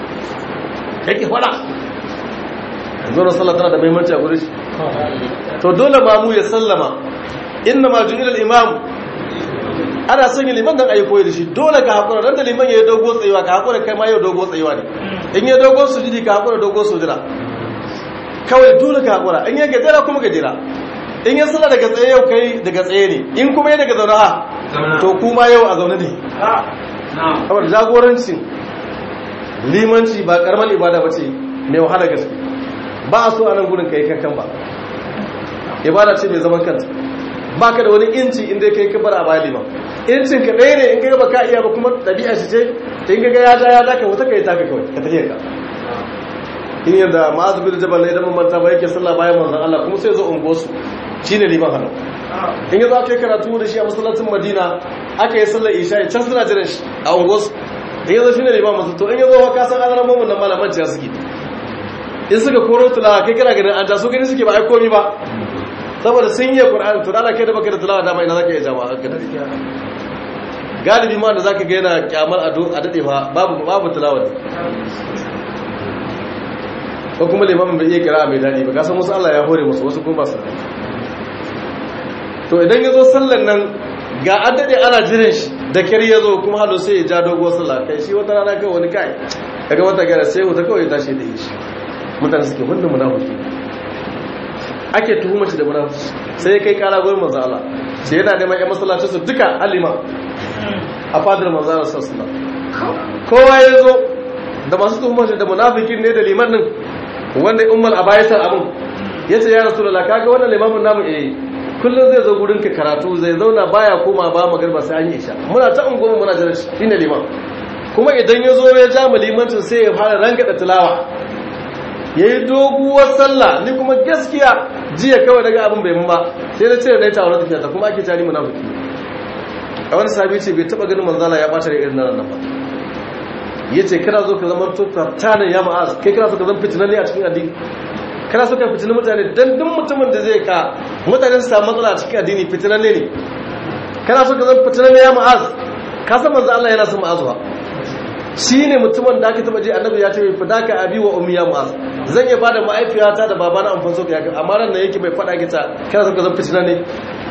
yake faɗa zuwa sallah tana da muhimmanci a gurin shi to dole ma mu ya sallama inna ma ju'ila al-imam ana son yi liman dan ayi koyi da shi dole ka hakura dan da liman yayi dogo tsayuwa ka hakura kai ma yau dogo tsayuwa ne in yayi dogo sujudi ka hakura dogo sujudi kawai dole ka hakura in yayi gajera kuma gajera in yayi sallah daga tsaye yau kai daga tsaye ne in kuma yayi daga zaune ha to kuma yau a zaune ne kamar jagorancin limanci ba karamar ibada bace mai wahala gaske ba a so a nan gudun ka yi kankan ba ibada ce mai zaman kanta ba ka da wani inci inda ka yi kabar a bayan liman incin ka ɗaya ne in ka gaba ka iya ba kuma ɗabi'a shi ce in ka ga ya ja ya ja ka wata ka yi tafi kawai ka tafiya ka in yadda ma'azu bin jabal ne idan manta ba yake sallah bayan manzon Allah kuma sai zo ungo su shine liman hannu in yazo aka yi karatu da shi a masallacin Madina aka yi sallar isha can suna jiran shi a ungo su in yazo shine liman masu to in yazo ka san an mun nan malaman ciya suke in suka koro tulawa kai kana ganin an ja su gani suke ba ai komi ba saboda sun yi qur'ani to dala kai da baka da tulawa dama ina zaka iya jama'a ka dade galibi ma da zaka ga yana kyamar ado a dade fa babu babu tulawa ne ko kuma limamin bai iya kira mai dadi ba ka san wasu Allah ya hore musu wasu kuma ba su to idan yazo sallan nan ga an dade ana jiran shi da kyar yazo kuma hado sai ya ja dogo sallah kai shi wata rana kai wani kai kaga wata gara sai wata kawai ya tashi da shi mutane suke wannan munafiki ake tuhuma shi da munafiki sai ya kai kara gurin manzo Allah sai yana neman ƴan masallacin su duka alima a fadar manzo Allah sallallahu alaihi kowa ya zo da masu tuhuma shi da munafikin ne da liman din wanda ummul abayisar abun yace ya rasulullah kaga wannan limamin namu eh kullum zai zo gurin ka karatu zai zauna baya koma ba magarba sai an yi isha muna ta unguwa muna jira shi shine liman kuma idan ya zo ya ja mu limancin sai ya fara rangada tilawa yayi doguwar sallah ni kuma gaskiya jiya kawai daga abin bai mun ba sai na ce da dai tawo tafiya ta kuma ake tani munafiki a wani sabi ce bai taba ganin manzala ya bata da irin nan ba yace kana zo ka zama to tanan ya ma'az kai kana so ka zama fitinan ne a cikin addini kana so ka fitinin mutane dan duk mutumin da zai ka mutane su samu matsala a cikin addini fitinan ne kana so ka zama fitinan ne ya ma'az ka san manzo Allah yana son ma'az ba shine mutumin da aka taba je annabi ya ce bai fidaka abi wa ummi ya ma'az zan iya bada ma'aifiyata da babana amfan so ka amma ran nan yake bai fada ki ta kana so ka zama fitinan ne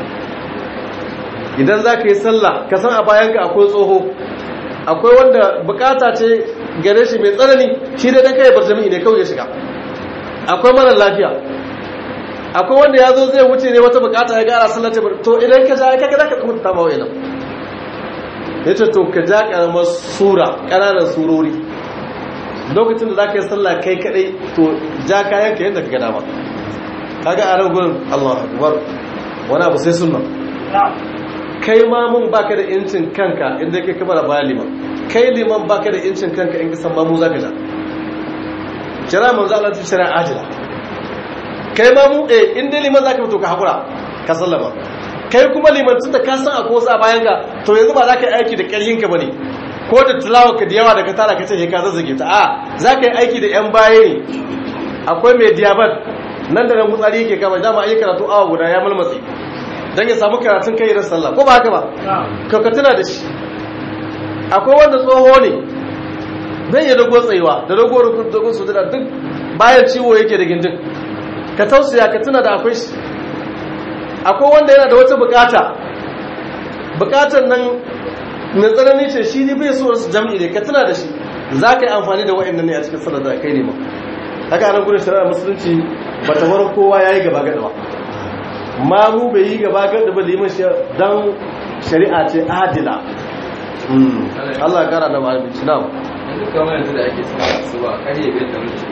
idan za ka yi sallah ka san a bayanka akwai tsoho akwai wanda bukata ce gare shi mai tsanani shi dai dan kai bar jami'i ne kawai ya shiga akwai mara lafiya akwai wanda ya zo zai wuce ne wata bukata ya gara sallar ta to idan ka ja kaga zaka kuma ta mawa ina yace to ka ja karamar sura kananan surori lokacin da zaka yi sallah kai kadai to ja kayan ka yadda kaga dama kaga a ran gurin Allahu akbar wani abu sai sunna kai ma mun baka da incin kanka inda kai kamar baya liman kai liman baka da incin kanka in ka san ma mu zaka ja jira manzo Allah ta shari'a ajila kai ma mu eh in dai liman zaka fito ka hakura ka sallama kai kuma liman tun da ka san akwai wasu a bayan ka to yanzu ba za ka yi aiki da ƙarfin ka bane ko da tilawa ka da yawa da ka tara ka ce ka zazzage ta a za ka yi aiki da yan baya ne akwai mai diabat nan da nan gutsari yake kama dama an yi karatu awa guda ya malmatsi dan ya samu karatun kai ran sallah ko ba haka ba ka ka tuna da shi akwai wanda tsoho ne zai yi dogon tsayuwa da dogon dogon su da duk bayan ciwo yake da gindin ka tausaya ka tuna da akwai shi akwai wanda yana da wata bukata bukatar nan mai tsanani ce shi ne bai so su jam'i ne ka tuna da shi za ka yi amfani da wa'annan ne a cikin sallar da kai ne ma haka anan gudun shari'ar musulunci ba ta bar kowa ya yi gaba gada ba ma mu bai yi gaba gada ba liman shi don shari'a ce adila Allah ya kara da ma'abinci na yanzu kamar yanzu da ake sallah su ba karye bai da mutu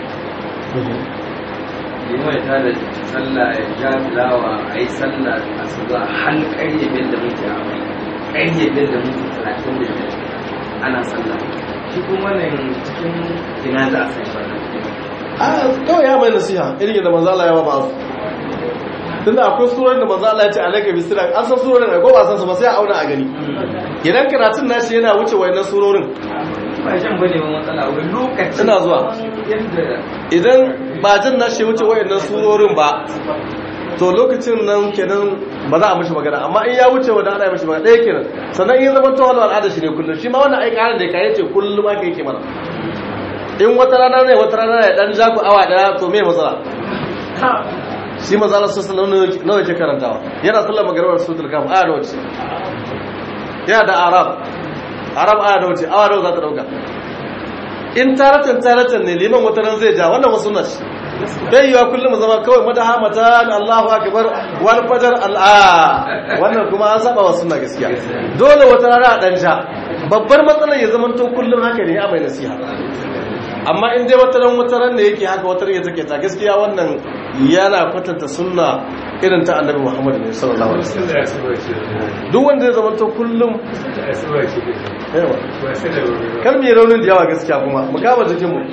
limai ta da sallah ya ja filawa a yi sallah a su ba har karye bai da mutu a mai karye bai da mutu talatin da biyar ana sallah shi kuma nan cikin ina za a sai wannan a kawai ya mai nasiha irin da manzo Allah ya ba su tunda akwai surar da manzo Allah ya ce alaka bisira an san surorin da ko ba san su ba sai a auna a gani idan karatun nashi yana wuce wayannan surorin ba shan bane ba matsala wai lokaci Ina zuwa. yadda idan ba jin nashi ya wuce wayannan surorin ba to lokacin nan kenan ba za a mishi magana amma in ya wuce wanda ana mishi magana ɗaya kenan sannan in zama tawalo al'ada shi ne kullum shi ma wannan ai karin da kai ce kullum aka yake mana in wata rana ne wata rana ya dan ja ku awa daya to me matsala shi maza Allah sallallahu alaihi wasallam nawa yake karantawa yana sallar magribar suratul kaf aya nawa ce yana da arab arab aya nawa ce awa nawa za ta dauka in taratan taratan ne liman wata ran zai ja wannan wasu nas bai yiwa kullum mu zama kawai madaha matan Allahu akbar wal fajr al wannan kuma an saba wa sunna gaskiya dole wata rana a dan ja babbar matsalar ya zama to kullum haka ne a mai nasiha amma in dai wata ran wata ran ne yake haka wata ran ya take ta gaskiya wannan yana kwatanta sunna irin ta annabi Muhammad ne sallallahu alaihi wasallam duk wanda zai zama to kullum yawa kar mu yi raunin da yawa gaskiya kuma mu kama jikin mu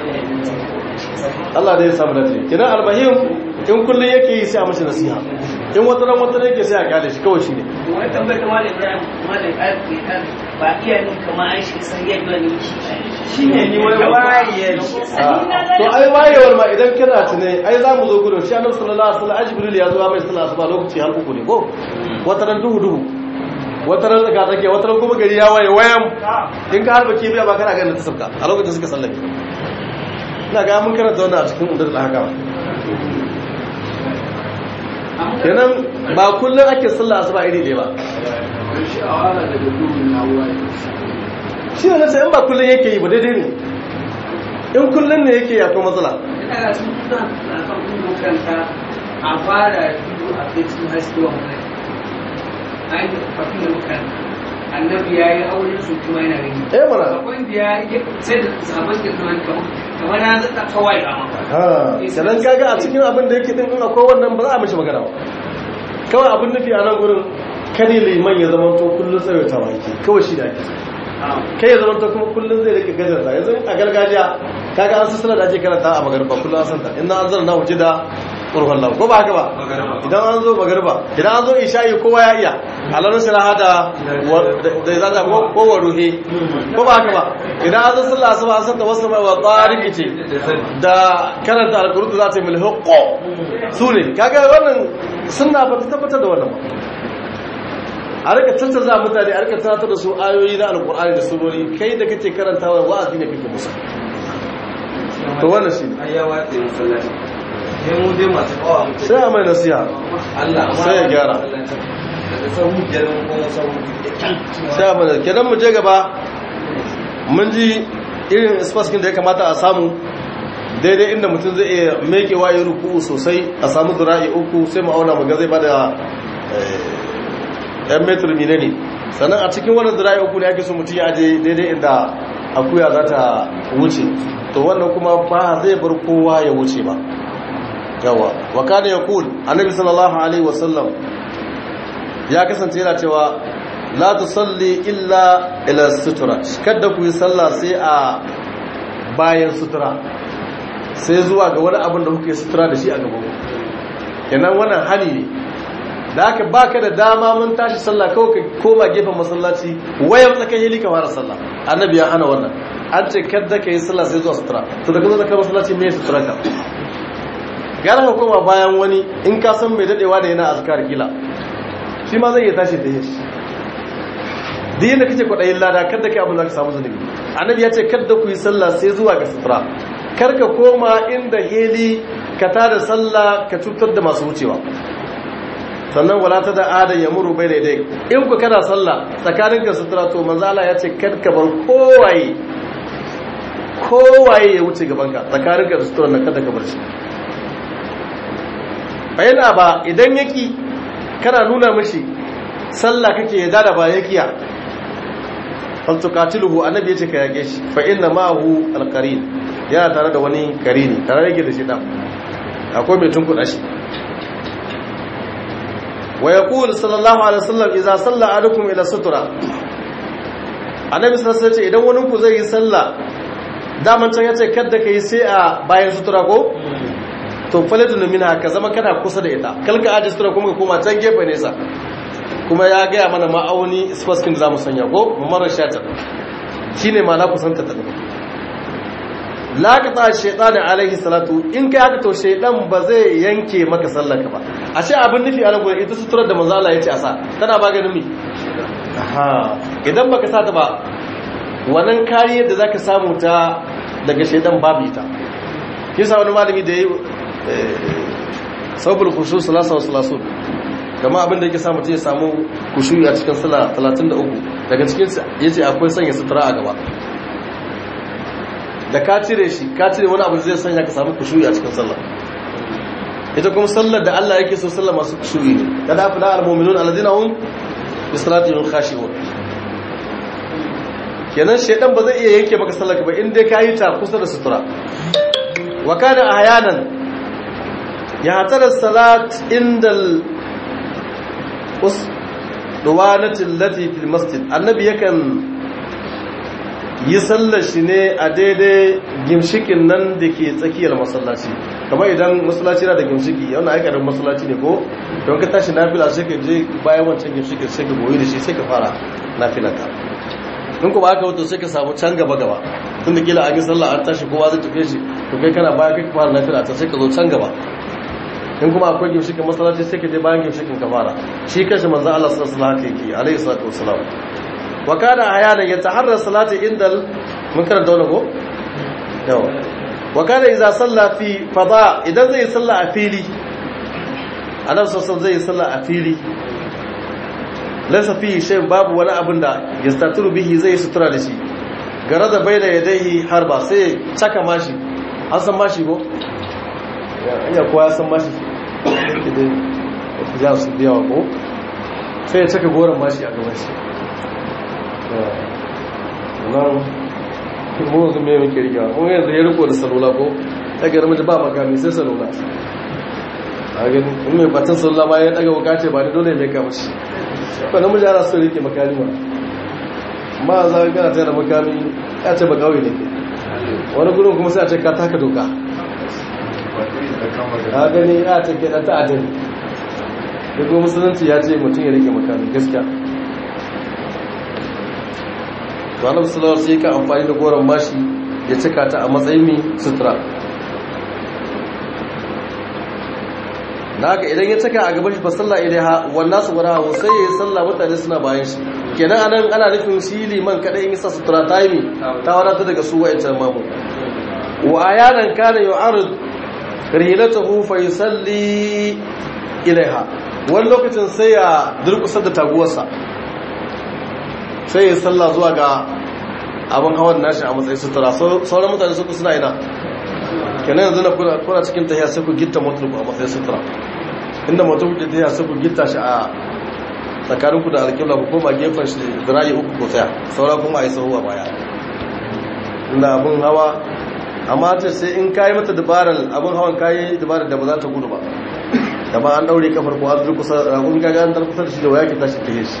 Allah da ya samu dace kidan albahim in kullun yake yi sai a mashi nasiha in wata ran wata ran yake sai a kyale shi kawai shine wani tambayar ta malam ibrahim malam ibrahim ba iya nin kama an shi san yadda ne shi ne ni wai waye to ai wayewar ma idan kana tune ai za mu zo gudun shi annabi sallallahu alaihi wasallam jibril ya zo mai sallah asuba lokaci har uku ne ko wata ran duhu duhu wata ran daga take wata ran kuma gari ya waye wayan in ka harba kibiya ba kana ganin ta sabka a lokacin suka sallake ina ga mun karanta wannan a cikin udul ahkam kenan ba kullum ake sallah asuba iri ɗaya ba shi ne nasa in ba kullum yake yi ba daidai ne in kullum ne yake akwai matsala ina ga sun kusa na kan kuma kanta a fara biyu a kai cikin haske wa mutane an yi kafin da makanta annabi ya yi aure su kuma yana gani eh mana akwai da ya yi sai da sabon da kuma kamar na zata kawai a maka ha kenan kaga a cikin abin da yake din in akwai wannan ba za a mishi magana ba kawai abin nufi a nan gurin kare liman ya zama to kullum tsawaitawa yake kawai shi da ake so kai ya zama to kuma kullum zai rika gajarta yanzu a gargajiya kaga an sassana da ake karanta a magarba kullum an santa inna an zana na wuce da ƙurfan lau ko ba haka ba idan an zo magarba idan an zo isha'i kowa ya iya alamun shiraha da da ya zata ko wa ruhe ko ba haka ba idan an zo sallah asuba an santa wasu mai wa tsariki ce da karanta alƙurutu za ta yi milhukko su ne kaga wannan suna ba ta tabbatar da wannan ba a rika cancanza mutane a rika tunatar da su ayoyi na alkur'ani da surori kai da kake karantawa wa'azi ne kake musu to wannan shi ai ya watsa masallaci sai mu dai masu kawa mutum sai a mai nasiha Allah amma Sai ya gyara. daga sahu biyar mun kuma sahu da kyan sai a mai kenan mu je gaba mun ji irin spaskin da ya kamata a samu daidai inda mutum zai iya mekewa ya ruku sosai a samu zura'i uku sai mu auna mu ga zai bada yan metar mine ne sannan a cikin wannan zira'i uku ne ake so mutum ya aje daidai inda akuya za ta wuce to wannan kuma ba zai bar kowa ya wuce ba yawa wa kana yaqul annabi sallallahu alaihi wasallam ya kasance yana cewa la tusalli illa ila sutura kada ku yi sallah sai a bayan sutura sai zuwa ga wani abin da kuke sutura da shi a gaban ku kenan wannan hali ne da aka baka da dama mun tashi sallah kawai ka koma gefen masallaci wayan tsakan hili ka fara sallah annabi ya hana wannan an ce kadda ka yi sallah sai zuwa sutura to da ka zo da kan masallaci me sutura ka gara ka koma bayan wani in ka san mai dadewa da yana azkar kila shi ma zai iya tashi da yashi duk yadda kake kwaɗayin lada kadda kai abin da ka samu zunubi annabi ya ce kadda ku yi sallah sai zuwa ga sutura kar ka koma inda heli ka tada sallah ka cutar da masu wucewa sannan wala ta da adan ya muru bai daidai in ku kana sallah tsakanin ka sutura to manzo Allah ya ce kar ka bar kowaye kowaye ya wuce gaban ka tsakanin ka sutura nan kada ka bar shi bayan ba idan yaki kana nuna mishi sallah kake ya da ba yakiya fal tuqatiluhu annabi yace ka yage shi fa inna ma'ahu alqarin yana tare da wani karini tare yake da shi dan akwai mai tunkuɗa shi wa yaqulu sallallahu alaihi wasallam idza salla ahadukum ila sutra annabi sallallahu alaihi wasallam idan wani ku zai yi sallah daman can yace kada kai sai a bayan sutura ko to faladun minha ka zama kana kusa da ita kalka aje sutura kuma ka koma can gefe nesa kuma ya gaya mana ma'auni spaskin da zamu sanya ko mamarar shatar shine ma na kusanta ta daga laƙata shaiɗanin alaihi salatu in kai haka to shaiɗan ba zai yanke maka sallaka ba a ce abin nufi a nan ita suturar da manzo Allah ya ce a sa tana maganin mi aha idan baka sa ta ba wannan kariyar da zaka samu ta daga shaiɗan babu ita kisa wani malami da ya yi sabul khushu salasa wa salasu kama abin da yake samu ta ya samu kushu a cikin sala 33 daga cikin yace akwai sanya sutura a gaba da ka cire shi ka cire wani abu zai sanya ka samu kushuyi a cikin sallah ita kuma sallar da Allah yake so sallar masu kushuyi ne kada afi na al-mu'minun alladhina hum bi salatihim khashi'un kenan shedan ba zai iya yanke maka sallar ka ba in dai ka yi ta kusa da sutura wa kana ahyanan ya hatara salat indal us duwanati allati fil masjid annabi yakan yi sallar shi ne a daidai gimshikin nan da ke tsakiyar masallaci kamar idan masallaci na da gimshiki yana aikarin masallaci ne ko don ka tashi nafila sai ka je bayan wancan gimshikin sai ka goyi da shi sai ka fara nafila ka in kuma aka wato sai ka samu can gaba gaba tun da kila an yi sallah an tashi kowa zai tafiye shi to kai kana baya kai ka fara nafila ta sai ka zo can gaba in kuma akwai gimshikin masallaci sai ka je bayan gimshikin ka fara shi kashi manzan Allah sallallahu alaihi wasallam yake alaihi salatu wasalam wa kana ayana yataharra salati indal mun karanta wannan ko yawa wa kana idza salla fi fada idan zai salla a fili annabi sallallahu zai salla a fili laysa fi shay babu wani abin da yastaturu bihi zai sutura da shi garada baina yadayhi harba sai caka mashi an san mashi ko ya kowa ya san mashi idan ya su biya ko sai ya caka goron mashi a gaban shi nan mu yanzu mai muke riga mu yanzu ya riko da salula ko ta gara mace ba makami sai salula a gani in mai batun sallah ma ya daga wuka ce ba da dole mai kama shi ba namiji ana so rike makami ma ma za ka gana tsaye da makami ya ce ba kawai ne wani gudun kuma sai a ce ka taka doka a gani ya ce ke ɗan ta'adin da kuma musulunci ya ce mutum ya rike makami gaskiya to annabi sallallahu alaihi ka amfani da goron mashi ya cika ta a matsayin mi sutura da haka idan ya cika a gaban shi fa sallah ilaiha wannan su wara wa sai yayi sallah mutane suna bayan shi kenan anan ana nufin shi liman kadai in sa sutura ta yi ta wadata daga su wa'ancan mamu wa ayanan kana yu'arid rilatahu fa yusalli ilaiha wani lokacin sai ya durkusar da taguwarsa sai ya salla zuwa ga abin hawan nashi a matsayin sutura sauran mutane suku suna ina kenan yanzu na kuna cikin tahiya sai ku gitta motar ku a matsayin sutura inda motar ku tahiya sai ku gitta shi a tsakanin ku da alƙibla ku koma gefen shi zirayi uku ko tsaya saura kuma a yi sahu a baya inda abin hawa amma ce sai in kayi mata dabarar abin hawan kayi dabarar da ba za ta gudu ba da ba an daure kafar ko an durkusa ragun gaga an durkusa da shi da waya ke tashi ta shi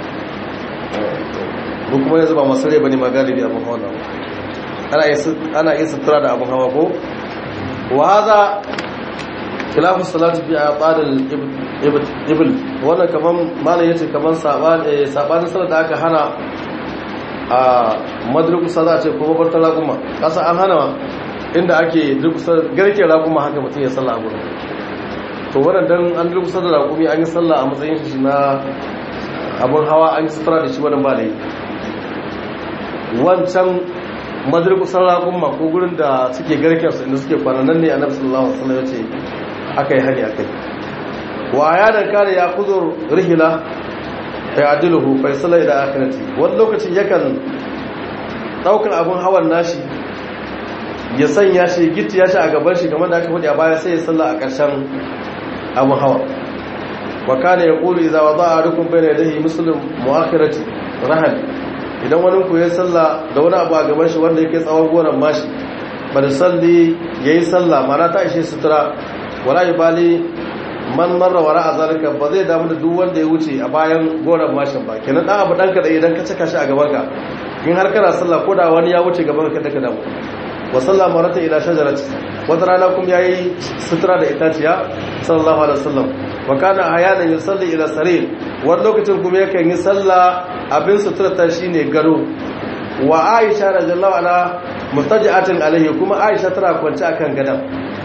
ko kuma yanzu ba masu rai bane ma galibi abin hawa nan ana iya ana iya sutura da abin hawa ko wa hadha khilafu salati bi aqadil ibl wannan kaman malai yace kaman sabani sabanin salat da aka hana a madrukusa za a ce ko babar talakuma kasa an hana inda ake durkusa garke rakuma haka mutum ya sallah a gurin to wannan dan an durkusa da rakumi an yi sallah a matsayin shi na abun hawa an yi sutura da shi wannan ba da yi wancan madurkusan rakuma ko gurin da suke garkensu inda suke kwananan ne a nabi sallallahu alaihi wasallam ya ce aka yi hari akai wa ya dan kare ya kudur rihila fa adiluhu fa sala ila akhirati wani lokacin yakan daukar abun hawan nashi ya sanya shi gitti ya shi a gaban shi kamar da aka faɗi a baya sai ya salla a ƙarshen abun hawa wa kana yaqulu idza wada'a rukum bayna yadayhi muslim mu'akhirati rahal idan wani ku ya salla da wani abu a gaban shi wanda yake tsawon goran mashi bada salli yayi salla mana ta ishe sutura wala yubali man marra wara azalika ba zai damu da duk wanda ya wuce a bayan goran mashin ba kenan dan abu danka da idan ka cika shi a gaban ka in har kana salla ko da wani ya wuce gaban ka daga damu wa salla marata ila shajarati wata rana kuma yayi sutura da itaciya sallallahu alaihi wasallam wa kana ayanan yusalli ila sarir wani lokacin kuma yakan yi salla abin suturta shine gado wa aisha radiyallahu anha mustaji'atin alaihi kuma aisha tana kwance akan gadan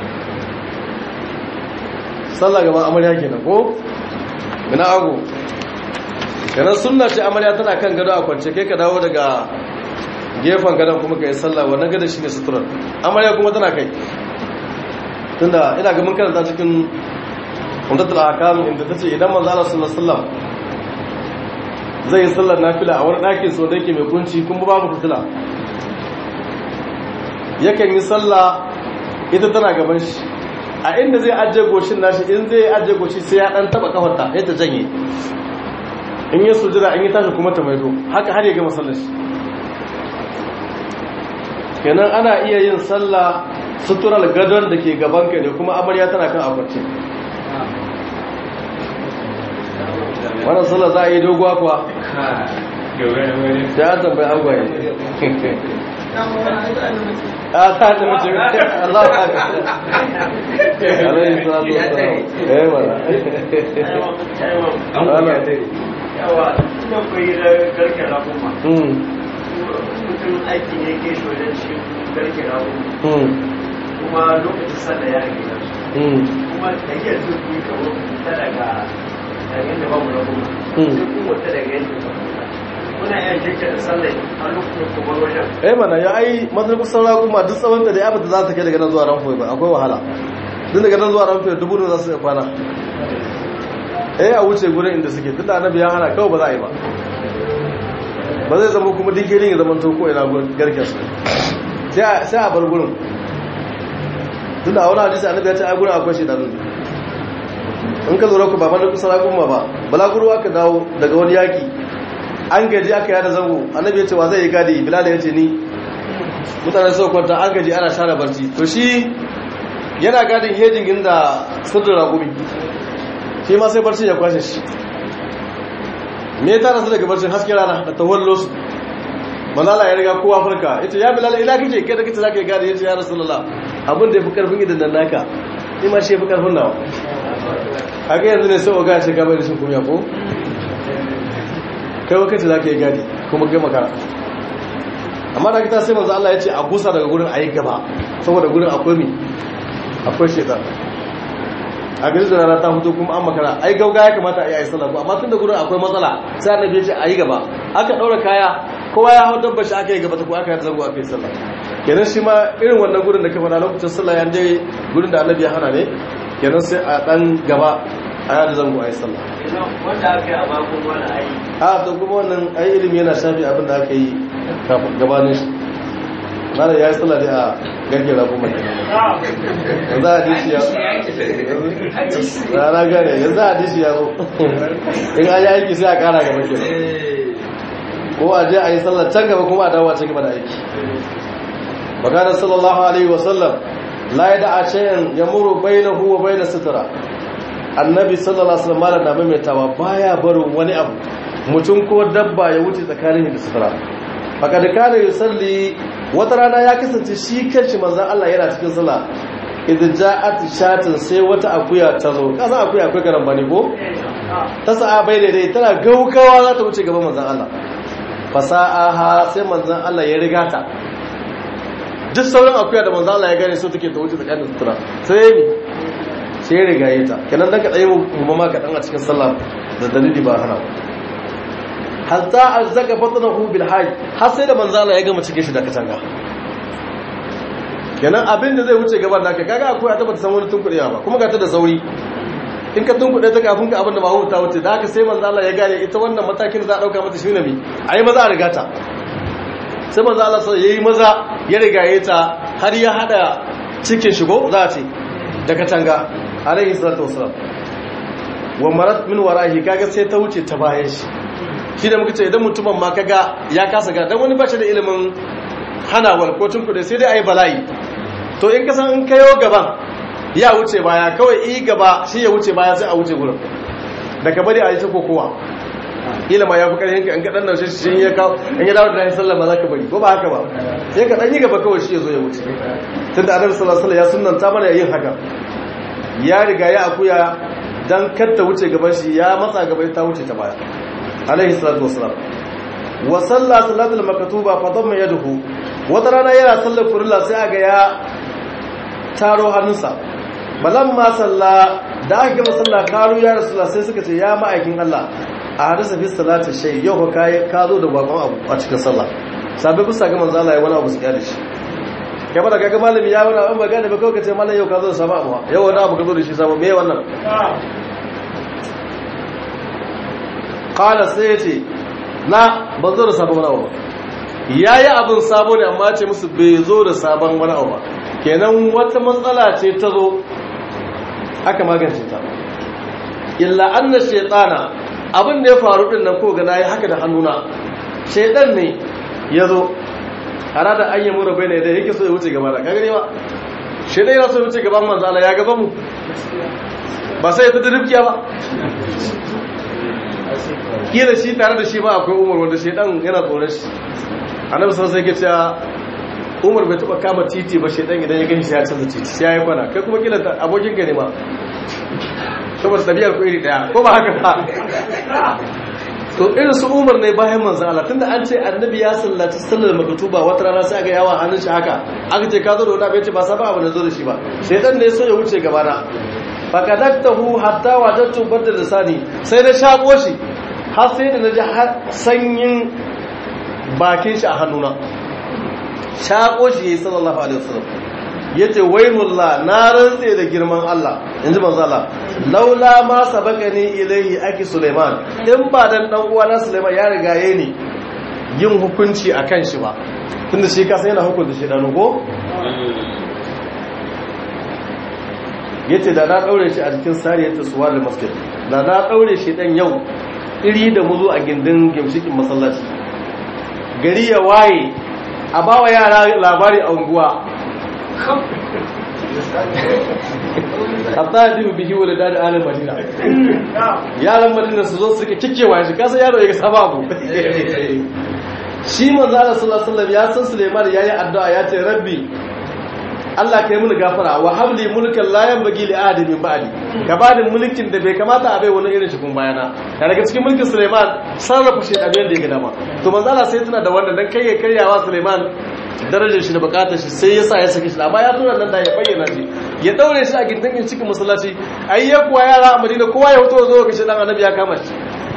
sallah gaban amarya kenan ko mina ago kenan sunna ce amarya tana kan gado a kwance kai ka dawo daga gefen gadon kuma kai sallah wannan gadon shine suturar amarya kuma tana kai tunda ina ga mun karanta cikin umdatul ahkam inda tace idan manzo Allah sallallahu alaihi wasallam zai yi sallar nafila a wani ɗakin so da yake mai kunci kuma babu fitila yakan yi sallah ita tana gaban shi a inda zai ajiye goshin nashi in zai ajiye goshi sai ya ɗan taɓa kafarta ya ta janye in yi sujira in yi tashi kuma ta maido haka har ya gama sallar shi kenan ana iya yin sallah suturar gadon da ke gaban ka ne kuma amarya tana kan akwatin wannan sallah za a yi doguwa kuwa ya tambayi agwaye a ta ta mace Allah ta ka alayhi salatu wassalam eh wala ana yawa ina koyi da garke rakuma mm mutum aiki ne ke shi wajen shi garke rakuma mm kuma lokacin sallah ya rage nasu mm kuma da iya zuwa kuyi kawo ta daga daga yadda babu rakuma Mm. sai kuma ta daga yadda babu muna iya jirka da sallah a lokacin kuma wajen eh mana ya ai madar kusan raguma duk tsawon da ya bata za ta kai daga nan zuwa ranfoyi ba akwai wahala duk daga nan zuwa ranfoyi dubu da za su iya kwana eh a wuce gurin inda suke duk da annabi ya hana kawai ba za a yi ba ba zai zama kuma duk girin ya zama to ko ina gurin garken su sai a- sai a bar gurin tun da a wani hadisi annabi ya ce ai gurin akwai shi danu in ka lura ku ba madar kusan raguma ba balaguro aka dawo daga wani yaki an gaji aka yada zango annabi ya ce wa zai yi gadi bilal ya ce ni mutane suka kwanta an gaji ana share barci to shi yana gadin hejin inda sirrin ragumi shi ma sai barci ya kwashe shi me ya tara su daga barcin haske rana da tawallo su manala ya riga kowa farka yace ya bilal ila kike kai da kike zaka gadi yace ya rasulullah abin da yafi karfin idan nan naka ni ma shi yafi karfin nawa haka yanzu ne sai oga shi gaba da shi kuma ko kai wakati zaka yi gadi kuma kai makara amma da kita sai manzo Allah ya ce a gusa daga gurin ayi gaba saboda gurin akwai mi akwai shaitan a gari da rana ta fito kuma an makara ai gauga ya kamata a yi ayi sallah amma tun da gurin akwai matsala sai annabi ya ce ayi gaba aka daura kaya kowa ya hau dabba shi aka yi gaba ta ko aka yi zango aka yi sallah kenan shi ma irin wannan gurin da ka faɗa lokacin sallah ya je gurin da annabi ya hana ne kenan sai a dan gaba a yada zango a yi sallah wanda aka yi a bakon wani ayi a to kuma wannan ai ilimi yana shafi abin da aka yi kafin gabanin shi mana ya yi sallah ne a garke rabu mai yanzu hadisi ya rana gane yanzu hadisi ya zo in an yi aiki sai a kara gaba ke ko a je a yi sallah can gaba kuma a dawo a can gaba da aiki maganar sallallahu alaihi wasallam la ya da a shayan ya muru bai na huwa bai na sutura annabi sallallahu alaihi wasallam na maimaitawa baya barin wani abu mutum ko dabba ya wuce tsakanin da sutura faka da kare yusalli wata rana ya kasance shi kanshi manzon Allah yana cikin sallah idan ja'at shatin sai wata akuya ta zo kasa akuya akwai garan bane ko ta sa'a bai daidai tana gaugawa za ta wuce gaban manzon Allah fasa'aha sai manzon Allah ya riga ta duk sauran akuya da manzon Allah ya gane so take ta wuce tsakanin sutura sai mi sai rigaye ta kenan dan ka tsaye mu ma ka dan a cikin sallah da dalili ba hana hatta azzaka batnahu bil hayy har sai da manzo Allah ya gama cike shi da katanga kenan abin da zai wuce gaban naka kaga akwai a tabbata san wani tunkuɗe ba kuma ga ta da sauri in ka tunkuɗe ta kafin ka abin da ba huta wuce da haka sai manzo Allah ya gane ita wannan matakin za a dauka mata shi ne mi ayi maza a riga ta sai manzo Allah sai yayi maza ya rigaye ta har ya hada cikin shigo za a ce da katanga alaihi salatu wasalam wa marat min warahi kaga sai ta wuce ta bayan shi shi da muka ce idan mutumin ma kaga ya kasa ga dan wani ba shi da ilimin hanawar ko tun kuɗe sai dai ayi bala'i to in ka san in kayo gaban ya wuce baya kawai i gaba shi ya wuce baya sai a wuce gurin da ka bari a yi ta kokowa ilima ya fi ƙarfin ka in ka ɗan naushe shi ya kawo in ya dawo da rahin sallama za ka bari ko ba haka ba sai ka ɗan yi gaba kawai shi ya zo ya wuce tun da annabi sallallahu alaihi ya sunanta mana yin haka ya riga ya akuya dan kar ta wuce gaban shi ya matsa gaba ta wuce ta baya alaihi salatu wassalam wa salla salatul maktuba fa damma yaduhu wata rana yana sallar furilla sai aga ya taro hannunsa balamma salla da aka gama sallah karu ya rasulullah sai suka ce ya ma'aikin Allah a hadisa fi salati shay yau ka ka zo da bakon abu a cikin sallah sabai bisa ga manzo Allah ya wani abu su kyale shi kai ba da kaga malami ya wani abu ba gane ba kawai ka ce malam yau ka zo da sabon abu yau wani abu ka zo da shi sabon me wannan kala sai ya ce na ban zo da sabon wani abu ba ya yi abin sabo ne amma ce musu bai zo da sabon wani abu ba kenan wata matsala ce ta zo aka magance ta illa anna shaytana abin da ya faru din nan ko ga nayi haka da hannuna shaytan ne ya zo ara da an yi mura bai ne da yake so ya wuce gaba da kaga ne ba shaytan yana so ya wuce gaban manzo Allah ya gaba mu ba sai ya tada rifkiya ba kila shi tare da shi ba akwai umar wanda shaytan yana tsoron shi annabi sallallahu alaihi wasallam umar bai taba kama titi ba shaytan idan ya gani shi ya canza titi sai ya yi kwana kai kuma kila abokin ka ne ma saboda tabiyar ku iri daya ko ba haka ba to irin su umar ne bayan manzan Allah tunda an ce annabi ya sallaci sallar maktuba wata rana sai aka yawa hannun shi haka aka ce ka zo da wani abin ce ba sa ba abu da zo da shi ba shaitan ne so ya wuce gaba na fakadaktahu hatta wajadtu badda lisani sai na shako shi har sai da naji har sanyin bakin shi a hannuna shako shi yayi sallallahu alaihi wasallam yace waymullah na rantse da girman Allah inji manzo Allah laula ma sabaqani ilayhi aki Sulaiman in ba dan dan uwa na Sulaiman ya riga yayi ni yin hukunci akan shi ba tunda shi kasa yana hukunta shi dan ko yace da na daure shi a cikin sariyar taswar da masjid da na daure shi dan yau iri da muzu a gindin gimshikin masallaci gari ya waye a bawa yara labari a unguwa hatta ya dibu bihi wala dadi alal madina yaran madina su zo suka kikewa shi kasa yaro ya ga sababu shi manzo Allah sallallahu alaihi wasallam ya san Sulaiman yayi addu'a ya ce rabbi Allah kai mini gafara wa habli mulkan la yanbaghi li ahadin min ba'di ka bani mulkin da bai kamata a bai wani irin shi kun bayana da daga cikin mulkin Sulaiman sarrafa shi da da ya ga dama to manzo Allah sai tuna da wannan dan kai ya karyawa Sulaiman darajar shi da bukatar shi sai yasa ya saki shi amma ya tura nan da ya bayyana shi ya daure shi a gindin cikin masallaci ai ya kuwa yara a Madina kowa ya fito zo ga shi dan annabi ya kama shi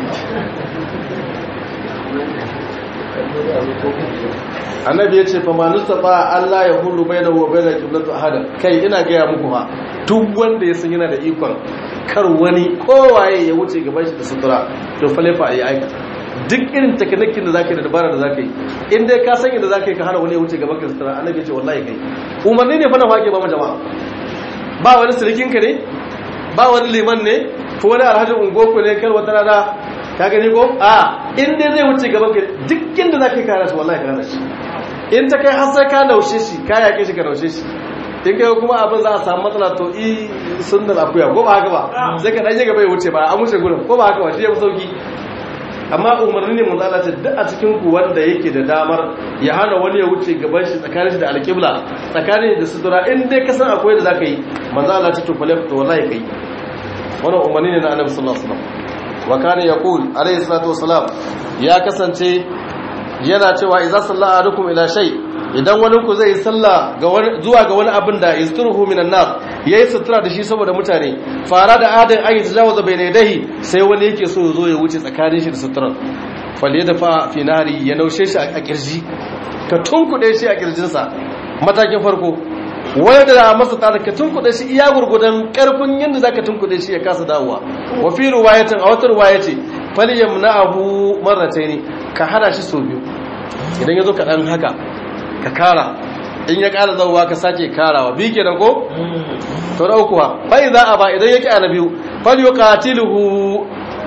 annabi ya ce fa ma nustafa Allah ya hulu bainahu wa bainal qiblati ahada kai ina gaya muku ha duk wanda ya san yana da ikon kar wani kowaye ya wuce gaban shi da sutura to falefa ya aikata duk irin takanakin da zaka yi da dabara da zaka yi in dai ka san yadda zaka yi ka hana wani ya wuce gaban ka da sutura annabi ya ce wallahi kai umarni ne fa na wake ba mu jama'a ba wani sirikin ka ne ba wani liman ne ko wani alhaji ungoku ne kar wata rana ka gani ko a in dai zai wuce gaban ka duk inda zaka yi kana shi wallahi kana shi in ta kai har sai ka naushe shi ka yake shi ka naushe shi in kai kuma abin za a samu matsala to i sunnar akuya ko ba haka ba sai ka danye gaba ya wuce ba an wuce gurin ko ba haka ba shi ya fi sauki amma umarni ne manzo Allah duk a cikin ku wanda yake da damar ya hana wani ya wuce gaban shi tsakanin shi da alƙibla tsakanin da sutura in dai ka san akwai da zaka yi manzo Allah ce to fa to wallahi kai wannan umarni ne na Annabi sallallahu alaihi wasallam wa kana yaqul alayhi salatu wasalam ya kasance yana cewa idza salla ahadukum ila shay idan wani ku zai salla ga wani zuwa ga wani abin da isturuhu minan nas yayi sutura da shi saboda mutane fara da adin ayi tajawaza bayna yadayhi sai wani yake so ya zo ya wuce tsakanin shi da suturar falle da fa fi nari ya naushe shi a kirji ka tunkuɗe shi a kirjinsa matakin farko wani da masa tsara ka tunkuɗe shi iya gurgudan ƙarfin yadda za ka tunkuɗe shi ya kasa dawowa wa fi ruwayatin a wata ruwaya ce falyam na abu marratai ne ka hana shi sau biyu idan ya zo ka ɗan haka ka kara in ya ƙara zauwa ka sake karawa biyu kenan ko to da uku bai za a ba idan ya ƙi ana biyu falyo katiluhu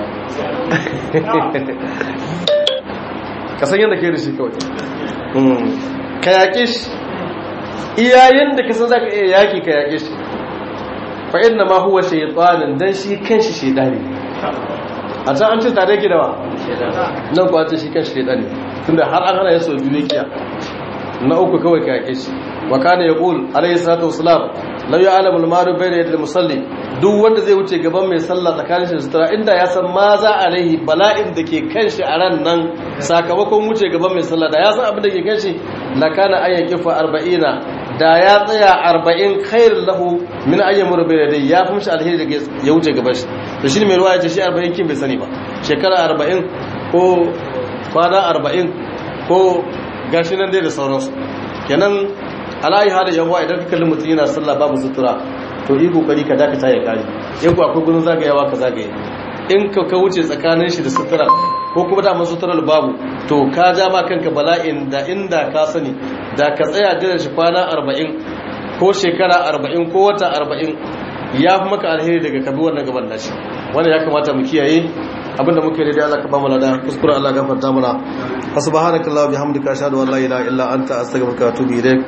ka san yadda ke da shi kawai ka yaƙe shi iyayen da ka san za ka iya yaƙi ka yaƙe shi fa'in na ma huwa shaitanin don shi kan shi shaidani a can an ce tare ki dawa nan kuwa ce shi kan shaidani tunda har an hana ya so biyu kiya na uku kawai ka yaƙe shi wa kana yaqul alayhi salatu wassalam law ya'lamu al-maru bayna yadil musalli duk wanda zai wuce gaban mai sallah tsakanin shi da sutura inda ya san ma za alaihi bala'in da ke kan shi a ran nan sakamakon wuce gaban mai sallah da ya san abin da ke kan shi la kana an yaqifa 40 da ya tsaya 40 khairul lahu min ayyamur bayna dai ya fi mishi alheri da ya wuce gaban shi to shi mai ruwa ya ce shi 40 kin bai sani ba shekara 40 ko kwana 40 ko gashi nan dai da sauransu kenan alayi hada yawa idan ka kalli mutum yana sallah babu sutura to yi kokari ka dakata ya kare in ku akwai gudun zagayawa ka zagaye in ka ka wuce tsakanin shi da sutura ko kuma da mun suturar babu to ka ja ma kanka bala'in da inda ka sani da ka tsaya jiran shi kwana 40 ko shekara 40 ko wata 40 ya fi maka alheri daga kabi wannan gaban nashi wanda ya kamata mu kiyaye abinda muke da Allah ka ba mu lada kuskure Allah gafarta mana subhanakallahumma bihamdika ashhadu an la ilaha illa anta astaghfiruka wa atubu ilaik